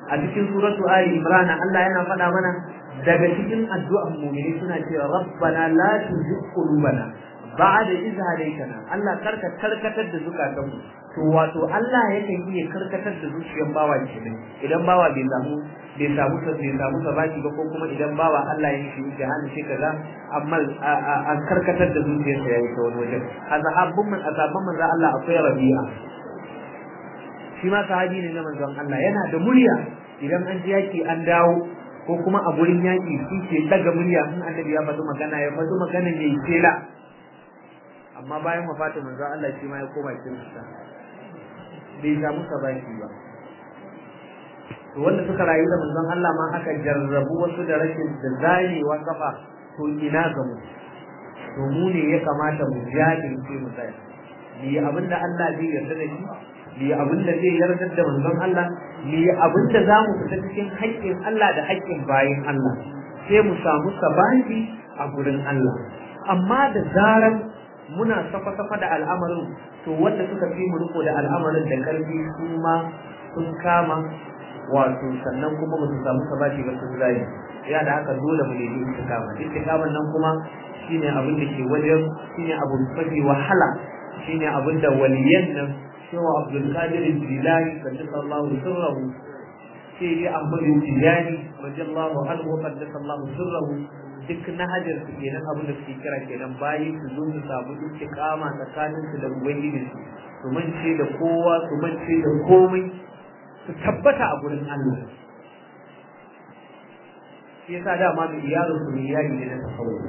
a cikin suratu ali imran Allah yana faɗa mana daga cikin addu'an mu'mini suna cewa rabbana la tuzigh qulubana ba'da idh hadaytana Allah karka karkatar da zukatanmu to wato Allah yakan iya karkatar da zuciyar bawa kenan idan bawa bai samu bai samu bai samu sabaki ba ko kuma idan bawa Allah ya shi da hannu shi kaza amma an karkatar da zuciyarsa yayi ta wani wajen a sahabbun man asabban manzo Allah akwai Rabi'a shi ma sahabi ne na manzon Allah yana da murya idan an ji yaki an dawo ko kuma a gurin yaki shi ke daga murya in annabi ya faɗi magana ya faɗi magana ne kela amma bayan wafatin manzon Allah shi ma ya koma kirista bai samu sabaki ba to wanda suka rayu da manzon Allah ma aka jarrabu wasu da rashin da zarewa kafa to ina ga mu to mu ne ya kamata mu jajirce mu tsaya ni abinda Allah zai yarda da shi ni abinda zai yarda da manzon Allah ni abinda za mu fita cikin haƙƙin Allah da haƙƙin bayin Allah sai mu samu sabaki a gurin Allah amma da zaran muna safa-safa da al'amarin to wanda suka fi mu riko da al'amarin da karfi su ma sun kama wato sannan kuma ba su samu sabati ba sun zai ya da haka dole mu nemi istiqama istiqaman nan kuma shine abin da ke wajen shine abu mafi wahala shine abin da waliyan nan cewa Abdul Qadir Jilani sallallahu sirrahu sai dai Ahmad Jilani radiyallahu anhu qaddasallahu sirrahu duk na hajar su kenan abin da suke kira kenan bayi su zo su samu istiqama tsakanin su da ubangiji su su mance da kowa su mance da komai su tabbata a gurin Allah shi yasa dama mu iyalin su iyali ne na tasawuf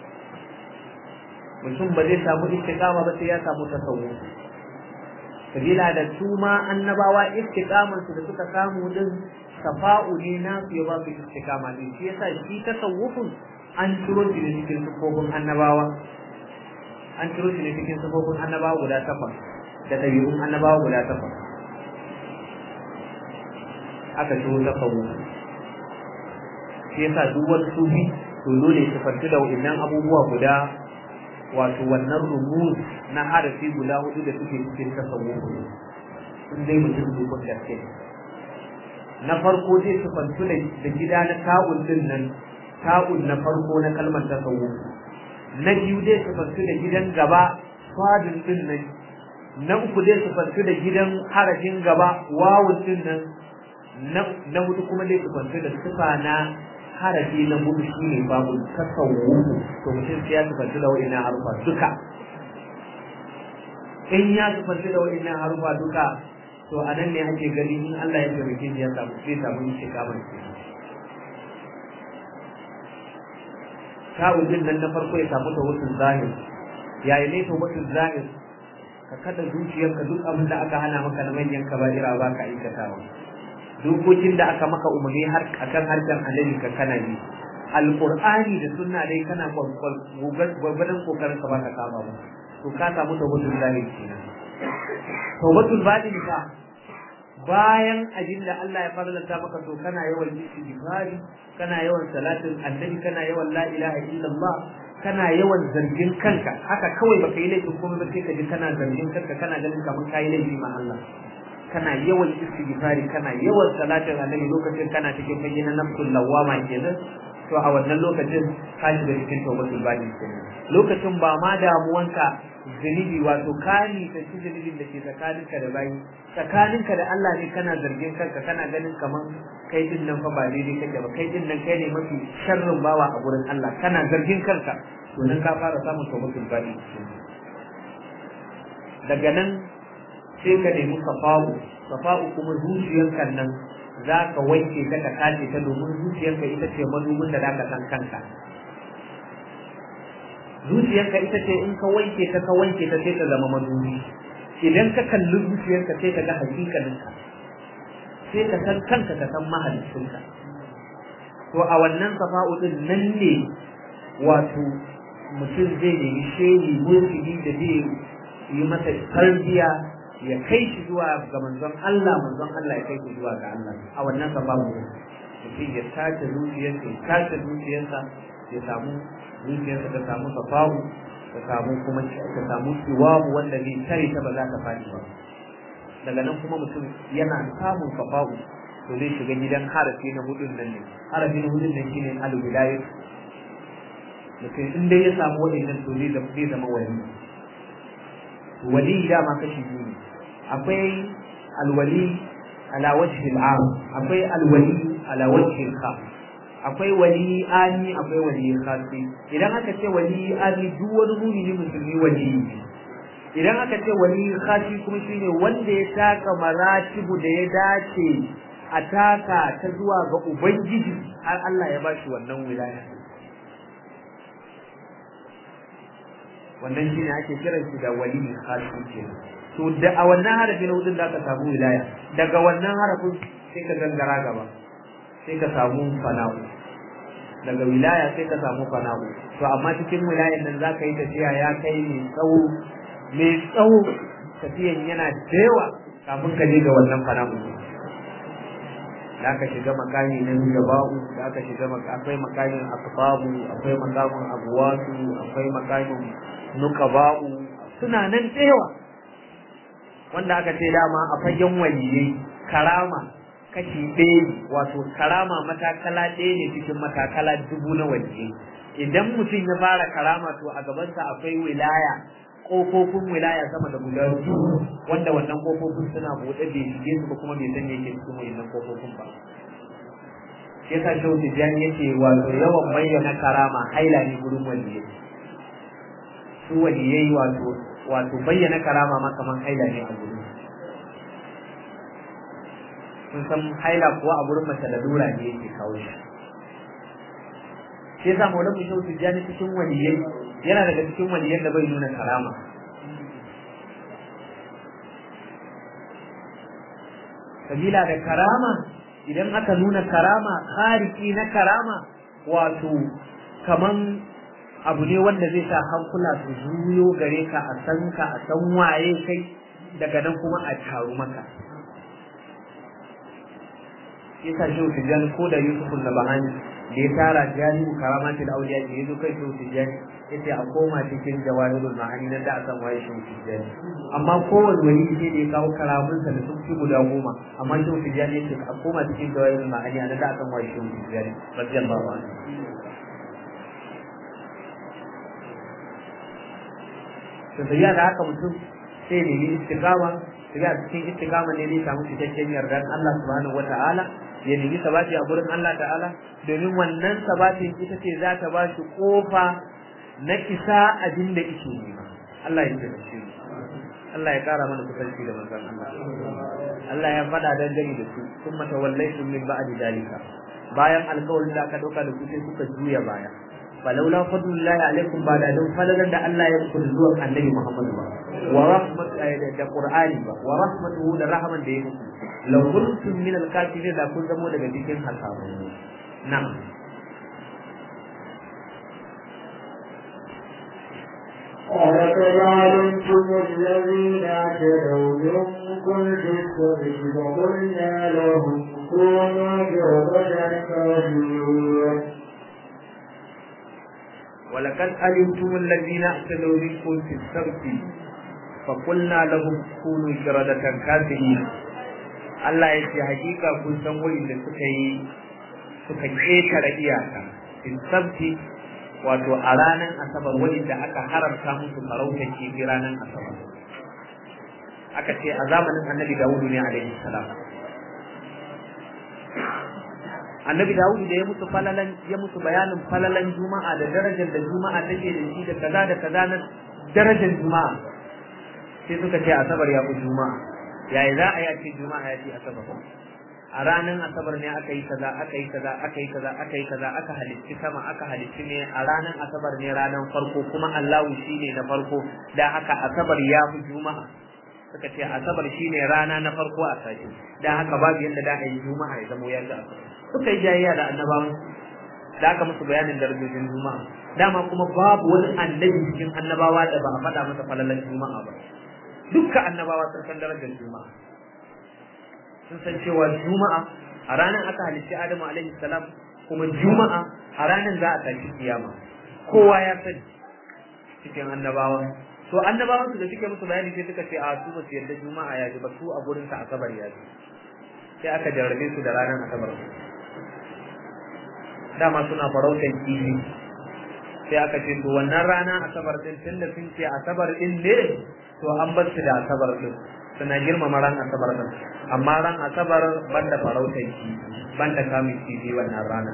mutum ba zai samu istiqama ba sai ya samu tasawuf sabila da su ma annabawa istiqaman su da suka samu din safa'u ne na su ya ba su istiqama din shi yasa shi tasawufin an ciro shi ne cikin sufofin annabawa an ciro shi ne cikin sufofin annabawa guda takwas da ɗabi'un annabawa guda takwas aka ciro tasawuf shi yasa duk wani sufi to dole su fanti da wa'annan abubuwa guda wato wannan rumuz na harafi guda hudu da suke cikin tasawuf in dai mutum dukkan gaske na farko zai sufantu da gida na ta'un din nan ta'un na farko na kalmar tasawuf na biyu zai sufantu da gidan gaba fadin din nan na uku zai sufantu da gidan harafin gaba wawun din nan na hudu kuma zai sufantu da sifa na harafi na hudu shi ne babu tasawufu to mutum sai ya sufanci da wa'ina harufa duka in ya sufanci da wa'ina harufa duka to a nan ne ake gani in Allah ya taimake shi ya samu sai samu yin shikamar ke ta'udin nan na farko ya samu ta wasu zahir yayi ne ta wasu zahir ka kada zuciyarka duk abin da aka hana maka na manyan kaba'ira ba ka aikatawa dokokin da aka maka umarni har akan harshen annabi ka kana yi alqur'ani da sunna dai kana gwagwadon kokarin ka baka kama ba to ka samu tawbatul zahir kenan tawbatul batin ka bayan ajin da Allah ya farlanta maka to kana yawan istighfari kana yawan salatin annabi kana yawan la ilaha illallah kana yawan zargin kanka haka kawai baka yi laifin komai ba sai ka ji kana zargin kanka kana ganin kamar kayi laifi ma Allah kana yawan istighfari kana yawan salatin annabi lokacin kana cikin fage na nafsul lawama kenan to a wannan lokacin ka shiga cikin tawbatul bani kenan lokacin ba ma damuwanka zunubi wato kani ta ci zunubin da ke tsakaninka da bayi tsakaninka da Allah ne kana zargin kanka kana ganin kaman kai din nan fa ba daidai kake ba kai din nan kai ne mafi sharrin bawa a gurin Allah kana zargin kanka to nan ka fara samun tawbatul bani daga nan sai ka nemi safa'u safa'u kuma zuciyarka nan za ka wanke ta ka kace ta domin zuciyarka ita ce madubin da za ka san kanka zuciyarka ita ce in ka wanke ta ka wanke ta sai ta zama madubi idan ka kalli zuciyarka sai ka ga hakikaninka sai ka san kanka ka san mahalicinka to a wannan safa'u din nan ne wato mutum zai nemi shehi mulkidi da zai yi masa tarbiya ya kai shi zuwa ga manzon Allah manzon Allah ya kai shi zuwa ga Allah a wannan sababu mutum ya tace zuciyarsa ya tace zuciyarsa ya samu zuciyarsa ta samu safawu ta samu kuma ta samu siwabu wanda zai tare ta ba za ta faɗi ba daga nan kuma mutum yana samun safawu to zai shiga gidan harafi na hudun nan ne harafi na hudun nan shine al-wilayat mutum in dai ya samu waɗannan to zai zama wali wali dama kashi biyu ne akwai alwali ala wajhi al'am akwai alwali ala wajhi al-khas akwai wali ani akwai wali khasi idan aka ce wali ani duk wani mumini musulmi wali idan aka ce wali khasi kuma shine wanda ya taka maratibu da ya dace a taka ta zuwa ga ubangiji har Allah ya bashi wannan wilaya wannan shine ake kiran shi da wali khasi kenan to da a wannan harafin na hudun da aka samu wilaya daga wannan harafin sai ka gangara gaba sai ka samu fana'u daga wilaya sai ka samu fana'u to amma cikin wilayan nan za ka yi tafiya ya kai mai tsawo mai tsawo tafiyan yana da yawa kafin ka je ga wannan fana'u da aka shiga makami na gaba'u da aka shiga akwai makamin asbabu akwai makamin abuwasu akwai makamin nukaba'u suna nan da yawa wanda aka ce dama a fagen waliyai karama kashi ɗaya wato karama matakala ɗaya ne cikin matakala dubu na waliyai idan mutum ya fara karama to a gabansa akwai wilaya ƙofofin wilaya sama da guda dubu wanda wannan ƙofofin suna buɗe bai shige su ba kuma bai san yake cikin wannan ƙofofin ba shi yasa shehu tijjani yake wato yawan bayyana karama haila ne gurin waliyai su waliyai wato wato bayyana karama ma kaman haila ne a gurin sun san haila kuwa a gurin mace lalura ne yake kawo shi shi yasa maulan mu shehu tijjani cikin waliyai yana daga cikin waliyan da bai nuna karama sabila da karama idan aka nuna karama khariki na karama wato kaman abu ne wanda zai sa hankula su juyo gare ka a san ka a san waye kai daga nan kuma a taru maka shi sa shehu tijjani ko da yusuf na bahani da ya tara jami'u karamatul auliya da ya zo kai shehu tijjani yace a koma cikin jawahirul ma'ani nan da a san waye shehu tijjani amma kowane wani sai da ya kawo karamunsa da sun fi guda goma amma shehu tijjani yace a koma cikin jawahirul ma'ani nan da a san waye shehu tijjani radiyallahu anhu to sai da haka mutum sai ne istiqama sai a cikin istiqama ne zai samu cikakken yardan Allah subhanahu wata'ala ya nemi sabati a gurin Allah ta'ala domin wannan sabatin ita ce za ta ba shi kofa na isa abin da yake nema Allah ya tsare shi Allah ya kara mana kusanci da manzon Allah Allah ya faɗa dangane da su kuma tawallaitum min ba'di dalika bayan alƙawarin da aka dauka da ku sai kuka juya baya falaula fadlullahi alaikum ba da don falalan da Allah ya muku zuwa annabi Muhammad ba wa rahmat da Qur'ani ba wa rahmatuhu da rahman da ya muku law kuntum min al-kafirin da kun zamo daga cikin hasabu na'am
ولقد علمتم الذين اعتدوا منكم في السبت فقلنا لهم كونوا جردا كافرين
ولقد علمتم الذين اعتدوا منكم في السبت فقلنا لهم كونوا قردة كافرين Allah ya ce hakika kun san da suka yi suka ƙetare iyaka in sabti wato a ranar asabar da aka haramta musu farauta kifi ranar asabar aka ce a zamanin annabi dawudu ne alaihi salam annabi dawudu da ya musu falalan ya musu bayanin falalan juma'a da darajar da juma'a take da shi da kaza da kaza na darajar juma'a sai suka ce asabar ya fi juma'a yayi za a yi a ce juma'a ya ce asabar a ranar asabar ne aka yi kaza aka yi kaza aka yi kaza aka yi kaza aka halicci sama aka halicci ne a ranar asabar ne ranar farko kuma Allahu shine na farko da haka asabar ya fi juma'a suka ce asabar shine rana na farko a sati da haka babu yadda da a yi juma'a ya zama ya ga suka yi jayayya da annabawan da aka musu bayanin darajojin juma'a dama kuma babu wani annabi cikin annabawa da ba a faɗa masa falalan juma'a ba dukkan annabawa sun san darajar juma'a sun san cewa juma'a a ranar aka halicci adamu alaihi salam kuma juma'a a ranar za a tashi kiyama kowa ya sani cikin annabawa to annabawan su da suke musu bayani sai suka ce a su ba su yarda juma'a ya ji ba su a gurin sa asabar ya ji sai aka jarrabe su da ranar asabar dama suna farautar kifi sai aka ce to wannan rana asabar din tunda sun ce asabar din ne to an bar su da asabar din suna girmama ran asabar din amma ran asabar banda farautar kifi banda kamun kifi wannan rana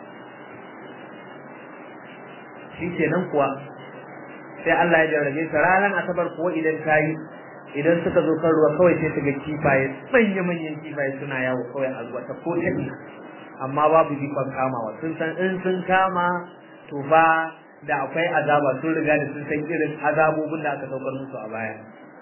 shi kenan kuwa sai Allah ya jarrabe su ranar asabar kuwa idan ta yi idan suka zo kan ruwa kawai sai su ga kifaye manya manyan kifaye suna yawo kawai a zuwa ta ko ta amma babu jikon kamawa sun san in sun kama to fa da akwai azaba sun riga da sun san irin azabobin da aka saukar musu a baya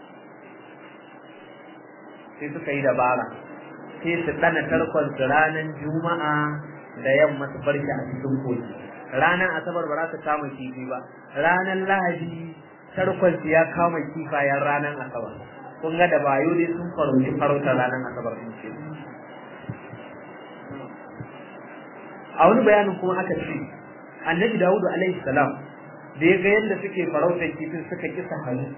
sai suka yi dabara sai su dana tarkon su ranar juma'a da yamma su bar shi a cikin kogi ranar asabar ba za su kama kifi ba ranar lahadi tarkon su ya kama kifayen ranar asabar kun ga da bayo dai sun farauci farautar ranar asabar din ce a wani bayanin kuma aka ce annabi dawudu alaihi salam da ya ga yadda suke farautar kifin suka kisa hannu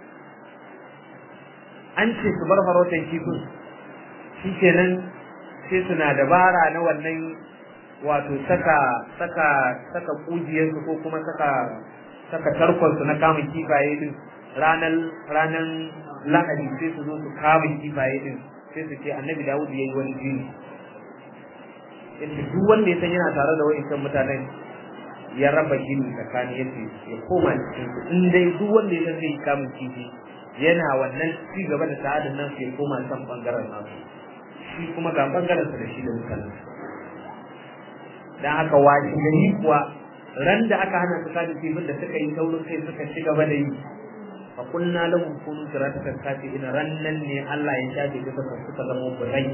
an ce su bar farautar kifin shi kenan sai suna dabara na wannan wato saka saka saka kujiyarsu ko kuma saka saka tarkonsu na kamun kifaye din ranar ranar lahadi sai su zo su kama kifaye din sai su ce annabi dawud ya yi wani jini yace duk wanda ya san yana tare da wa'incan mutanen ya raba gini tsakani yace ya koma cikin su in dai duk wanda ya san zai kamun kifi yana wannan ci gaba da sa'adin nan sai koma kan bangaren nasu shi kuma ga bangaren sa da shi da mutanen dan haka washi gani kuwa ran da aka hana su kaji kifin da suka yi taurin kai suka ci gaba da yi fa kunna lahum kunu siratan kafi ina rannan ne Allah ya shafe su suka suka zama burai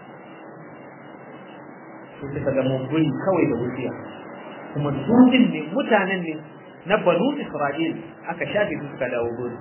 su suka zama buri kawai da wuciya kuma dukkan ne mutanen ne na banu Isra'il aka shafe su suka dawo gurin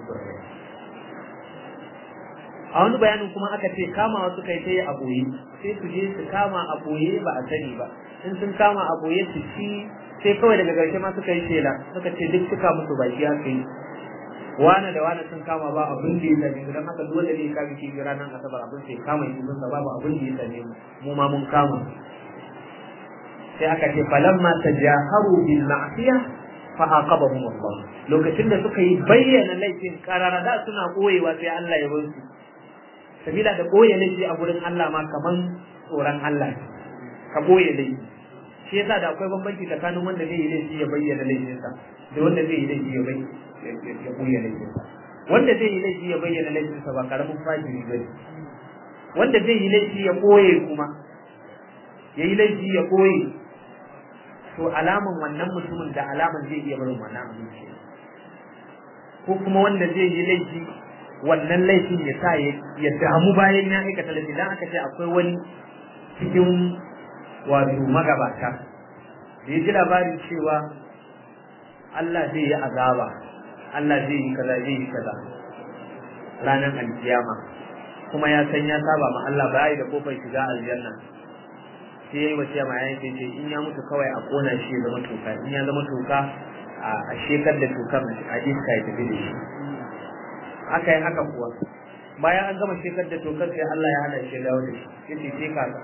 a wani bayanin kuma aka ce kamawa suka yi ta yi a boye sai su je su kama a boye ba a sani ba in sun kama a boye su ci sai kawai daga ƙarshe ma suka yi shela suka ce duk suka musu baki aka yi wane da wane sun kama ba abin da ya same mu don haka dole ne ka biki ranar asabar abin sai kama yi mun babu abin da ya same mu mu ma mun kama sai aka ce falamma tajaharu bil ma'siya fa aqabahum Allah lokacin da suka yi bayyana laifin karara da suna koyewa sai Allah ya bar su sabila da koye laifi a gurin Allah ma kaman tsoron Allah ka koye laifi shi yasa da akwai bambanci tsakanin wanda zai yi laifi ya bayyana laifinsa da wanda zai yi laifi ya bayyana ya bayyana laifinsa wanda zai yi laifi ya bayyana laifinsa ba karamin fajiri bane wanda zai yi laifi ya koye kuma ya yi laifi ya koye to alaman wannan mutumin da alaman zai iya barin wannan abinci ko kuma wanda zai yi laifi wannan laifin ya sa ya damu bayan ya aikata laifi dan aka ce akwai wani cikin wato magabata da ya ji labarin cewa Allah zai yi azaba Allah zai yi kaza zai yi kaza ranar alkiyama kuma ya san ya saba ma Allah ba da kofar shiga aljanna sai yayi wasiya ma yayin sai in ya mutu kawai a kona shi ya zama toka in ya zama toka a shekar da tokar a iska ya tafi da shi aka yi haka kuwa bayan an gama shekar da tokar sai Allah ya hana shi dawo da shi yace sai kaza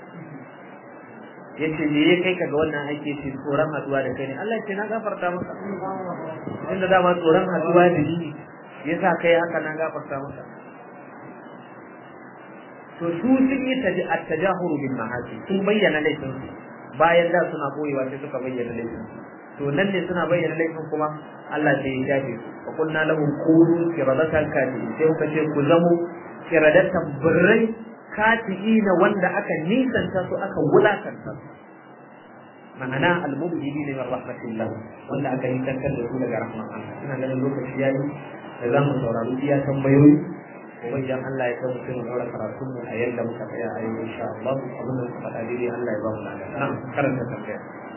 yace me ya kai ka ga wannan aiki ce tsoron haduwa da kai ne Allah ce na gafarta maka inda dama tsoron haduwa da ni yasa kai haka na gafarta maka to su sun yi at-tajahuru bil ma'asi sun bayyana laifin bayan da suna koyewa sai suka bayyana laifin to nan ne suna bayyana laifin kuma Allah sai ya shafe su fa kunna lahum qulu kiradatan kati sai kuka ce ku zamo kiradatan birrai katiina wanda aka nisanta su aka wulakanta su ma'ana al-mubghidi min rahmatillah wanda aka nisantar da su daga rahman Allah ina ganin lokaci yayi da za mu saurari iya tambayoyi wajen Allah ya kawo mutum daura karatun mu a yadda muka tsaya a yau insha Allah abin da muka faɗa daidai Allah ya ba mu lafiya na karanta tambaya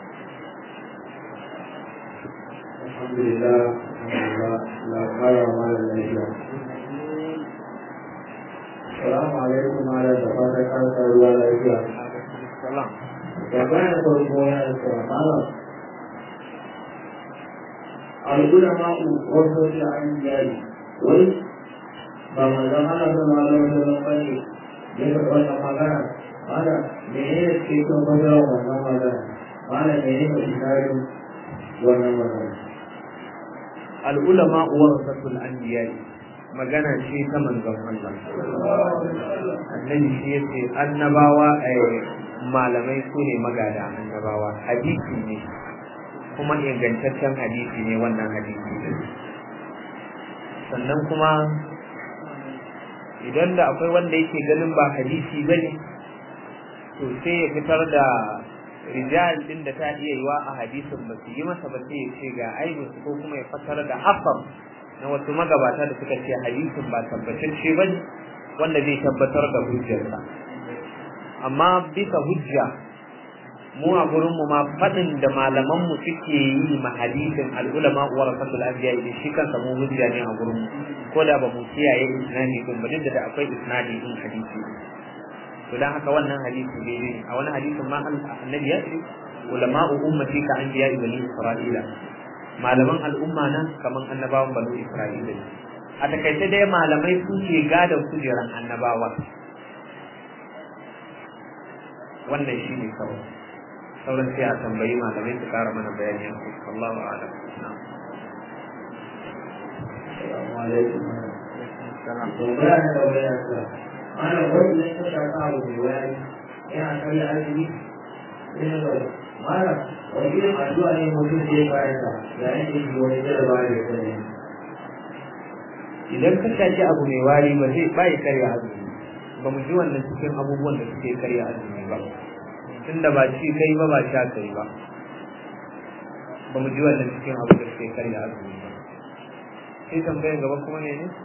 alhamdulillah alhamdulillah la kara wa la lafiya Assalamu alaikum ala da fata kan ruwa lafiya
salam
tambaya ta farko ya ce malam al-ulama wasu da an jari wai ba manzon Allah sallallahu alaihi wasallam bane ya faɗa wannan magana Mana me ne ke kan magana wannan magana? Mana me ne ke shigarin wannan magana?
al'ulama warasatul anbiya magana ce ta manzon Allah annabi shi yace annabawa malamai su ne magada annabawa hadisi ne kuma ingantaccen hadisi ne wannan hadisi ne sannan kuma idan da akwai wanda yake ganin ba hadisi bane to sai ya fitar da rijal din da ta iya yiwa a hadisin ba su yi masa ba sai ya ce ga aibin ko kuma ya fassara da hafar na wasu magabata da suka ce hadisin ba tabbatacce ba ne wanda zai tabbatar da hujjarsa amma bisa hujja mu a gurinmu ma faɗin da malamanmu suke yi ma hadisin al'ulama wa rasatul anbiya da shi kansa mu hujja ne a gurinmu ko da ba mu kiyaye isnadi din ba duk da akwai isnadi din hadisi to dan haka wannan hadisi ne ne a wani hadisin ma annabi ya ce ulama'u ummati ka anbiya bani isra'ila malaman al'umma na kaman annabawan bani isra'ila a takaice dai malamai su ke gadon kujeran annabawa wannan shi ne kawai sauran sai a tambayi malamai su kara mana bayani a kai Allahu a'lam
Assalamu alaikum. Tambaya na tambaya ta. Mana wani ne ta shaka abu mai wani yana karya azumi? Ina da mana wani irin addu'a ne mutum zai karanta yayin da shi wani jarabawa da ya sani.
idan ka shaci abu mai wari ba zai ba ya karya azumi ba mu ji wannan cikin abubuwan da suke karya azumi ba tunda ba ci kai ba ba sha kai ba ba mu ji wannan cikin abu da suke karya azumi ba sai tambayan gaba kuma ne ne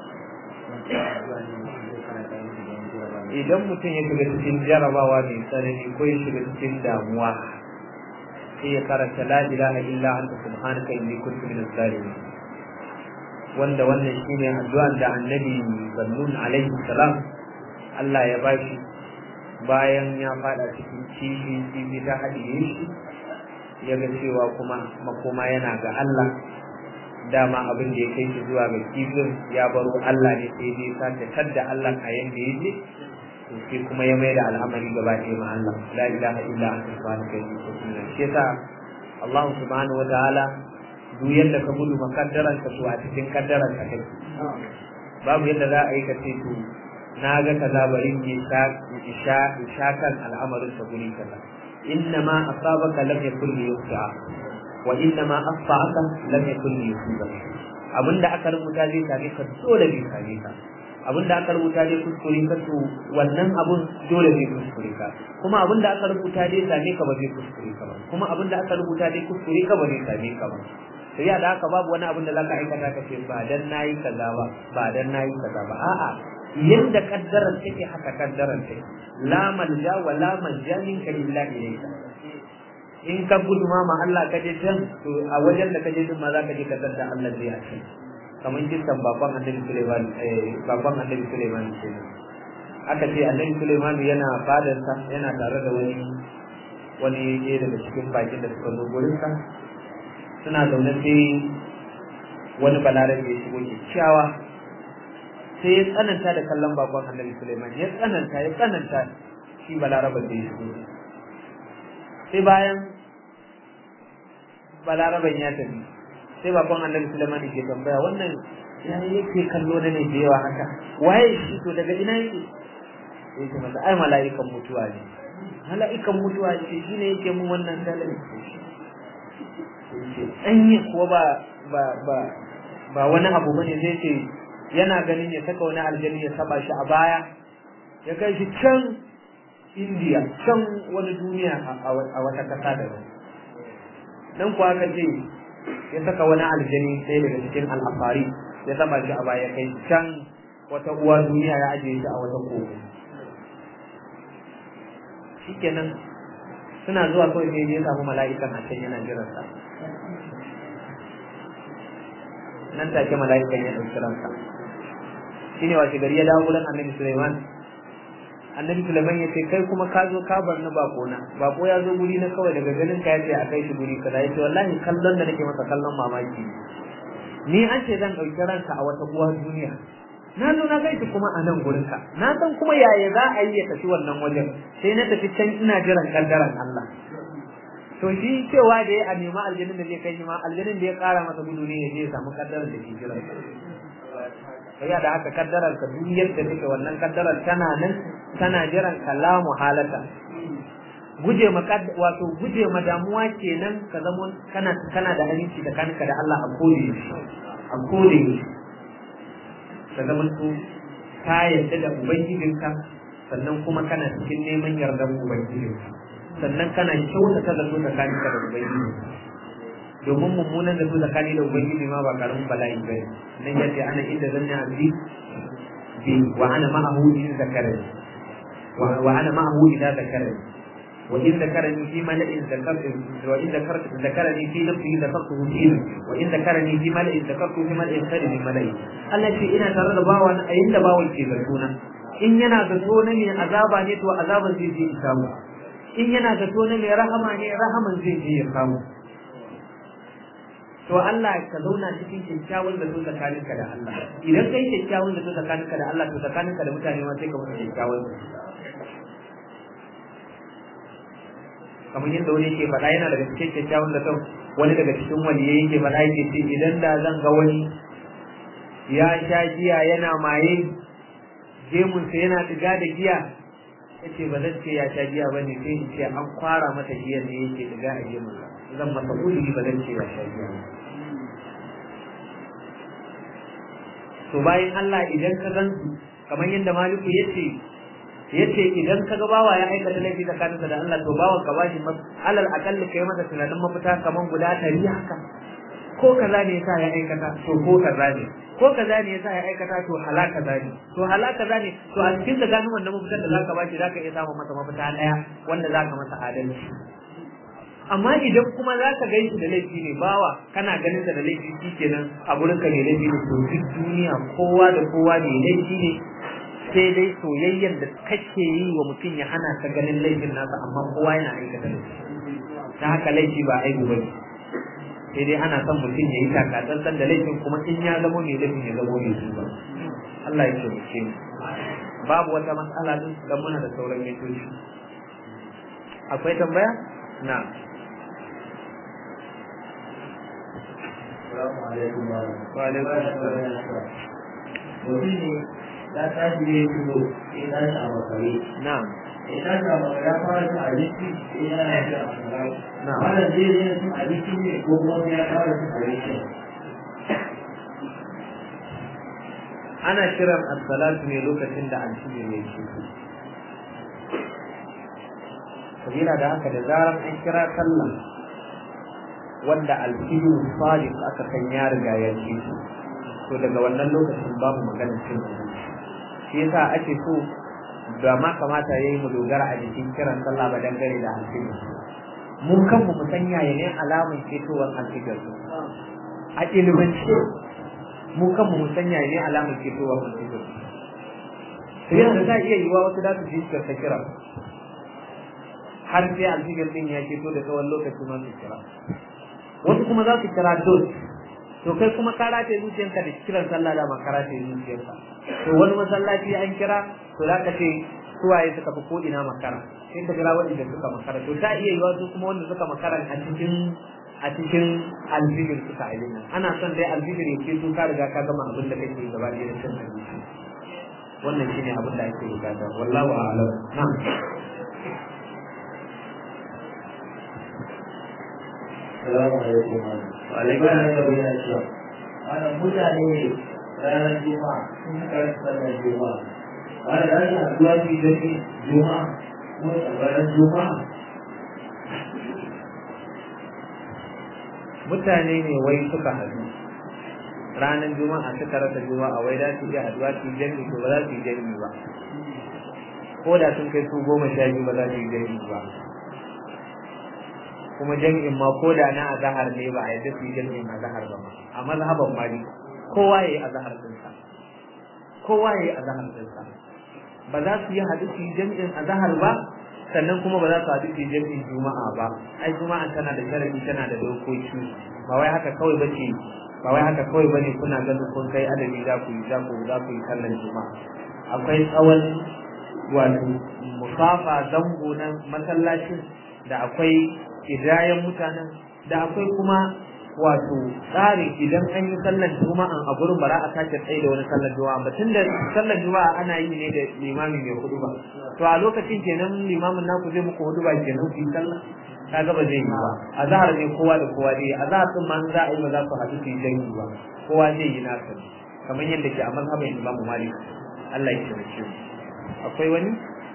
idan mutum ya shiga cikin jarabawa mai tsanani ko ya shiga cikin damuwa sai ya karanta la ilaha illa anta subhanaka inni kuntu minaz zalimin wanda wannan shine addu'an da annabi sallun alaihi salam Allah ya bashi bayan ya fada cikin kifi kifi ta haɗiye shi ya ga cewa kuma makoma yana ga Allah dama abin da ya kai shi zuwa ga kifin ya baro Allah ne sai dai sake tadda Allah a yanda ya je to sai kuma ya mai da al'amari gaba ɗaya ma Allah la ilaha illa anta subhanaka inni kuntu minaz shi yasa Allah subhanahu wa ta'ala duk yadda ka gudu makaddaran ka to a cikin kaddaran ka kai babu yadda za a yi ka ce to na ga kaza bari in sha isha isha kan al'amarin ta guri kaza inna ma asabaka lam yakul li yuqa wa inna ma asfa'aka lam yakul li yusiba abinda aka rubuta zai same ka dole bai same ka abinda aka rubuta zai kuskure ka to wannan abun dole zai kuskure ka kuma abinda aka rubuta zai same ka ba zai kuskure ka ba kuma abinda aka rubuta zai kuskure ka ba zai same ka ba sai ya da haka babu wani abin da zaka aikata ka ce ba dan nayi kaza ba ba dan nayi kaza ba a'a yadda kaddarar take haka kaddarar take la malja wa la manja minka illa ilayka in ka gudu ma ma Allah ka je can to a wajen da ka je din ma za ka je ka da Allah zai ace kamar kisan baban annabi Sulaiman eh baban annabi Sulaiman kenan aka ce annabi Sulaiman yana fadarsa yana tare da wani wani ɗaya daga cikin bakin da suka zo gurinsa suna zaune sai wani balarabe ya shigo kyakkyawa sai ya tsananta da kallon bakon annabi Suleiman ya tsananta ya tsananta shi balaraben da ya shigo sai bayan balaraben ya tafi sai bakon annabi Suleiman ke tambaya wannan ya yake kallo da ne da yawa haka waye shi to daga ina yake sai ce masa ai mala'ikan mutuwa ne mala'ikan mutuwa ce shine yake mun wannan dalilin ɗanye kuwa ba ba ba ba wani abu bane zai ce yana ganin ya saka wani aljani ya saba shi a baya ya kai shi can indiya can wani duniya a wata kasa da wani dan kuwa aka ce ya saka wani aljani sai daga cikin al'afari ya saba shi a baya kai can wata uwa duniya ya ajiye shi a wata kogo shikenan suna zuwa kawai sai ya samu mala'ikan a can yana jiransa nan take mala'ikan ya ɗauki ransa shine washe gari ya dawo wurin annabi Sulaiman annabi Sulaiman ya ce kai kuma ka zo ka bar ni bako na bako ya zo guri na kawai daga ganin ka yace a kai shi guri kaza yace wallahi kallon da nake masa kallon mamaki ni an ce zan ɗauki ranka a wata uwa duniya na zo na gaishe kuma a nan gurinka na san kuma yaya za a yi ya tafi wannan wajen sai na tafi can ina jiran kaddaran Allah to shi cewa da ya a nema aljanin da zai kai shi ma aljanin da ya kara masa gudu ne ya je ya samu kaddaran da ke jiran sai da haka kaddarar ka duk yadda take wannan kaddarar tana nan tana jiran kalamu halata guje ma wato guje ma damuwa kenan ka zama kana kana da aminci da kanka da Allah a kode a kode ka zama to ka yarda da ubangijinka sannan kuma kana cikin neman yardar ubangijinka sannan kana kyautata da su tsakaninka da ubangijinka domin mummunan da su tsakani da ubangiji ma ba karamin bala'i bane nan yace ana inda zanna abdi bi wa ana ma'ahu in zakarani wa ana ma'ahu idza zakarani wa in zakarani fi mala'in zakartu wa in zakartu zakarani fi nafsi zakartuhu fi wa in zakarani fi mala'in zakartu fi mala'in khairin min mala'i Allah ce ina tare da bawan a inda bawan ke zatona in yana zato na mai azaba ne to azaban zai je ya samu in yana zato na mai rahama ne rahaman zai je ya samu to Allah ka zauna cikin kyakkyawan da zo tsakaninka da Allah idan kai kyakkyawan da zo tsakaninka da Allah to tsakaninka da mutane ma sai ka mutu kyakkyawan kamar yadda wani yake faɗa yana daga cikin kyakkyawan da wani daga cikin waliyai yake faɗa yake ce idan da zan ga wani ya sha giya yana maye gemunsa yana diga da giya yace ba zan ce ya sha giya ba ne sai in ce an kwara mata giyan ne yake diga a gemunsa zan masa uzuri ba zan ce ya sha giya ba to bayan Allah idan ka gan su kamar yadda Maliku yace yace idan ka ga bawa ya aikata laifi tsakaninsa da Allah to bawan ka bashi alal akalli kai masa tunanin mafita kaman guda ɗari haka ko kaza ne yasa ya aikata to ko kaza ne ko kaza ne yasa ya aikata to halaka kaza ne to halaka kaza ne to a cikin da gano wannan mafitar da zaka bashi zaka iya samun masa mafita ɗaya wanda zaka masa adalci amma idan kuma za ka gan shi da laifi ne bawa kana ganin da laifi shi kenan a gurin ka ne laifi ne to duk duniya kowa da kowa ne laifi ne sai dai soyayyar da kake yi wa mutum ya hana ka ganin laifin nasa amma kowa yana aikata laifi ta haka laifi ba aibu bane sai dai ana son mutum ya yi takatsantsan da laifin kuma in ya zamo mai laifin ya zamo mai ba Allah ya taimake mu babu wata matsala din dan muna da sauran mintoci akwai tambaya na
Assalamu alaikum wa
wa alaikum assalam
Mutum ne ya tashi ne shigo ya tashi a makare.
na'am
Ya tashi a makare ya fara cin abinci ya yana shi a makare.
Na'am.
Wannan zai zai cin abinci ne ko kuma sai ya fara cin abinci.
ana kiran as-salatu ne lokacin da alfijir ya ce sabila da haka da zaran an kira sallah wanda alfijir sadiq aka san ya riga ya ce to daga wannan lokacin babu maganar cin abinci shi yasa ake so da ma kamata yayi mu dogara a jikin kiran sallah ba dangane da alfijir mun kanmu mu san yaya ne alamun ketowar alfijir a ilimance mu kanmu mu san yaya ne alamun ketowar alfijir to yadda za iya yiwa wasu da su ji su ta kira har sai alfijir din ya keto da tsawon lokaci ma su kira wasu kuma za su kira dos to kai kuma ka rataye zuciyarka da kiran sallah da ma ka rataye zuciyarka to wani masallaci an kira to za ka ce suwaye suka fi ko ina makara sai ka kira waɗanda suka makara to ta iya yiwa su kuma wanda suka makara a cikin a cikin alfijir suka ailin nan ana son dai alfijir ya ce ka riga ka gama abin da kake gaba ɗaya da cin abinci wannan shine abin da ake bukata wallahu a'lam na'am
Assalamu alaikum wa
Wa alaikum assalam.
Wannan mutane ne ranar Juma'a sun karanta sallar Juma'a. Wanda za su haɗuwa su yi zafi Juma'a kuma ranar Juma'a.
mutane ne wai suka haɗu ranar juma'a suka rasa juma'a wai za su iya haɗuwa su yi jami'i to ba za su yi jami'i ba ko da sun kai su goma sha biyu ba za su yi jami'i ba kuma jami'in ma ko da na azahar ne ba a yadda su yi jami'in azahar ba ma a mazhaban mali kowa ya yi azahar ɗinsa kowa ya yi azahar ɗinsa ba za su yi haɗu su yi jami'in azahar ba sannan kuma ba za su haɗu su yi jami'in juma'a ba ai juma'a tana da sharadi tana da dokoki ba wai haka kawai ba ce ba wai haka kawai bane kuna ganin kun kai adadi za ku yi za ku za ku yi sallar juma'a akwai tsawon wato musafa zango na masallacin da akwai idayen mutanen da akwai kuma wato tsari idan an yi sallar juma'a a gurin bara a sake tsaye da wani sallar juma'a ba tunda sallar juma'a ana yi ne da limami mai hudu ba to a lokacin kenan limamin naku zai muku hudu ba kenan ku yi sallah kaga ba zai yi ba azhar ne kowa da kowa dai azhar din ma za a yi ba za ku haɗu su yi dangi ba kowa zai yi nasa kamar yadda ke a mazhabin Imam Malik Allah ya taimake mu akwai wani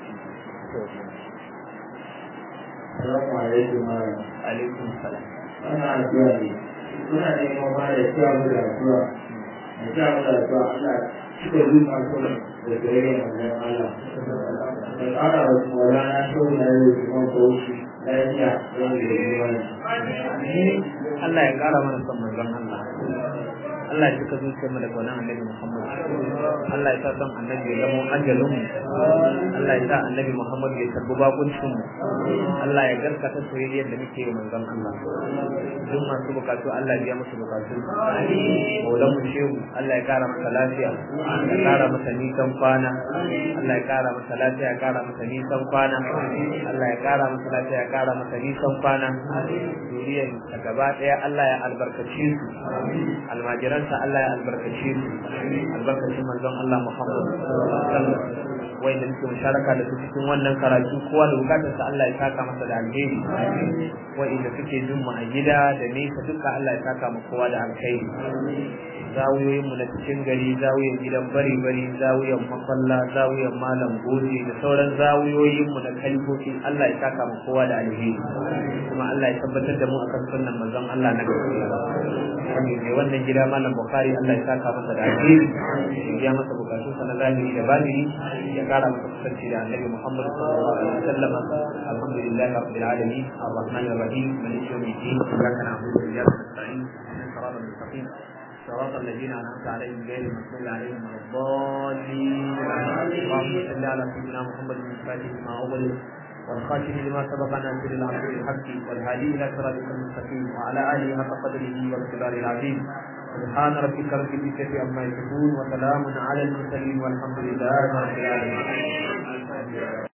Assalamu alaikum wa
alaikum salam
ana addu'a ne suna neman ba da cewa mu da addu'a da cewa mu da addu'a Allah cika zuwa kuma da gare manzon Allah da ƙara wa Maulana Shehu na yau kuma Bauchi lafiya don da yi wani.
Allah ya kara mana son manzon Allah Allah ya cika zuciyar mu da kaunan annabi Muhammad Allah ya sa son annabi ya zama ajalin mu Allah ya sa annabi Muhammad ya tarbi bakuncin mu Allah ya garkata soyayyar da muke yi manzon Allah duk masu bukatu Allah ya musu bukatu Maulan mu shehu Allah ya kara masa lafiya ya kara masa nisan kwana Allah ya kara masa lafiya ya kara masa nisan kwana Allah ya kara masa lafiya ya kara masa nisan kwana zuriyar ta gaba daya Allah ya albarkace su almajiransa Allah ya albarkace su albarkacin manzon Allah Muhammad sallallahu alaihi wasallam wai da muke musharaka da su cikin wannan karatu kowa da bukatarsa Allah ya saka masa da alheri wai da suke jin mu a gida da nesa duka Allah ya saka mu kowa da alheri zawiyoyin mu na cikin gari zawiyan gidan bari bari zawiyan mafalla zawiyan malam goje da sauran zawiyoyin mu da kalifofi Allah ya saka mu kowa da alheri kuma Allah ya tabbatar da mu akan sunnan manzon Allah na gaskiya wanda mai wannan gida malam Bukhari Allah ya saka masa da alheri ya biya masa bukatun sa na zahiri da batini ya kara masa kusanci da annabi Muhammad sallallahu alaihi wasallam alhamdulillah rabbil alamin arrahmanir rahim maliki yawmiddin iyyaka na'budu wa iyyaka nasta'in ihdinas siratal mustaqim صراط الذين أنعمت عليهم غير المغضوب عليهم ولا الضالين اللهم صل على سيدنا محمد الفاتح لما أغلق والخاتم لما سبق ناصر العبد بالحق والهادي إلى صراطك المستقيم وعلى آله حق قدره واقتداره العظيم سبحان ربك رب العزة عما يصفون وسلام على المرسلين والحمد لله رب العالمين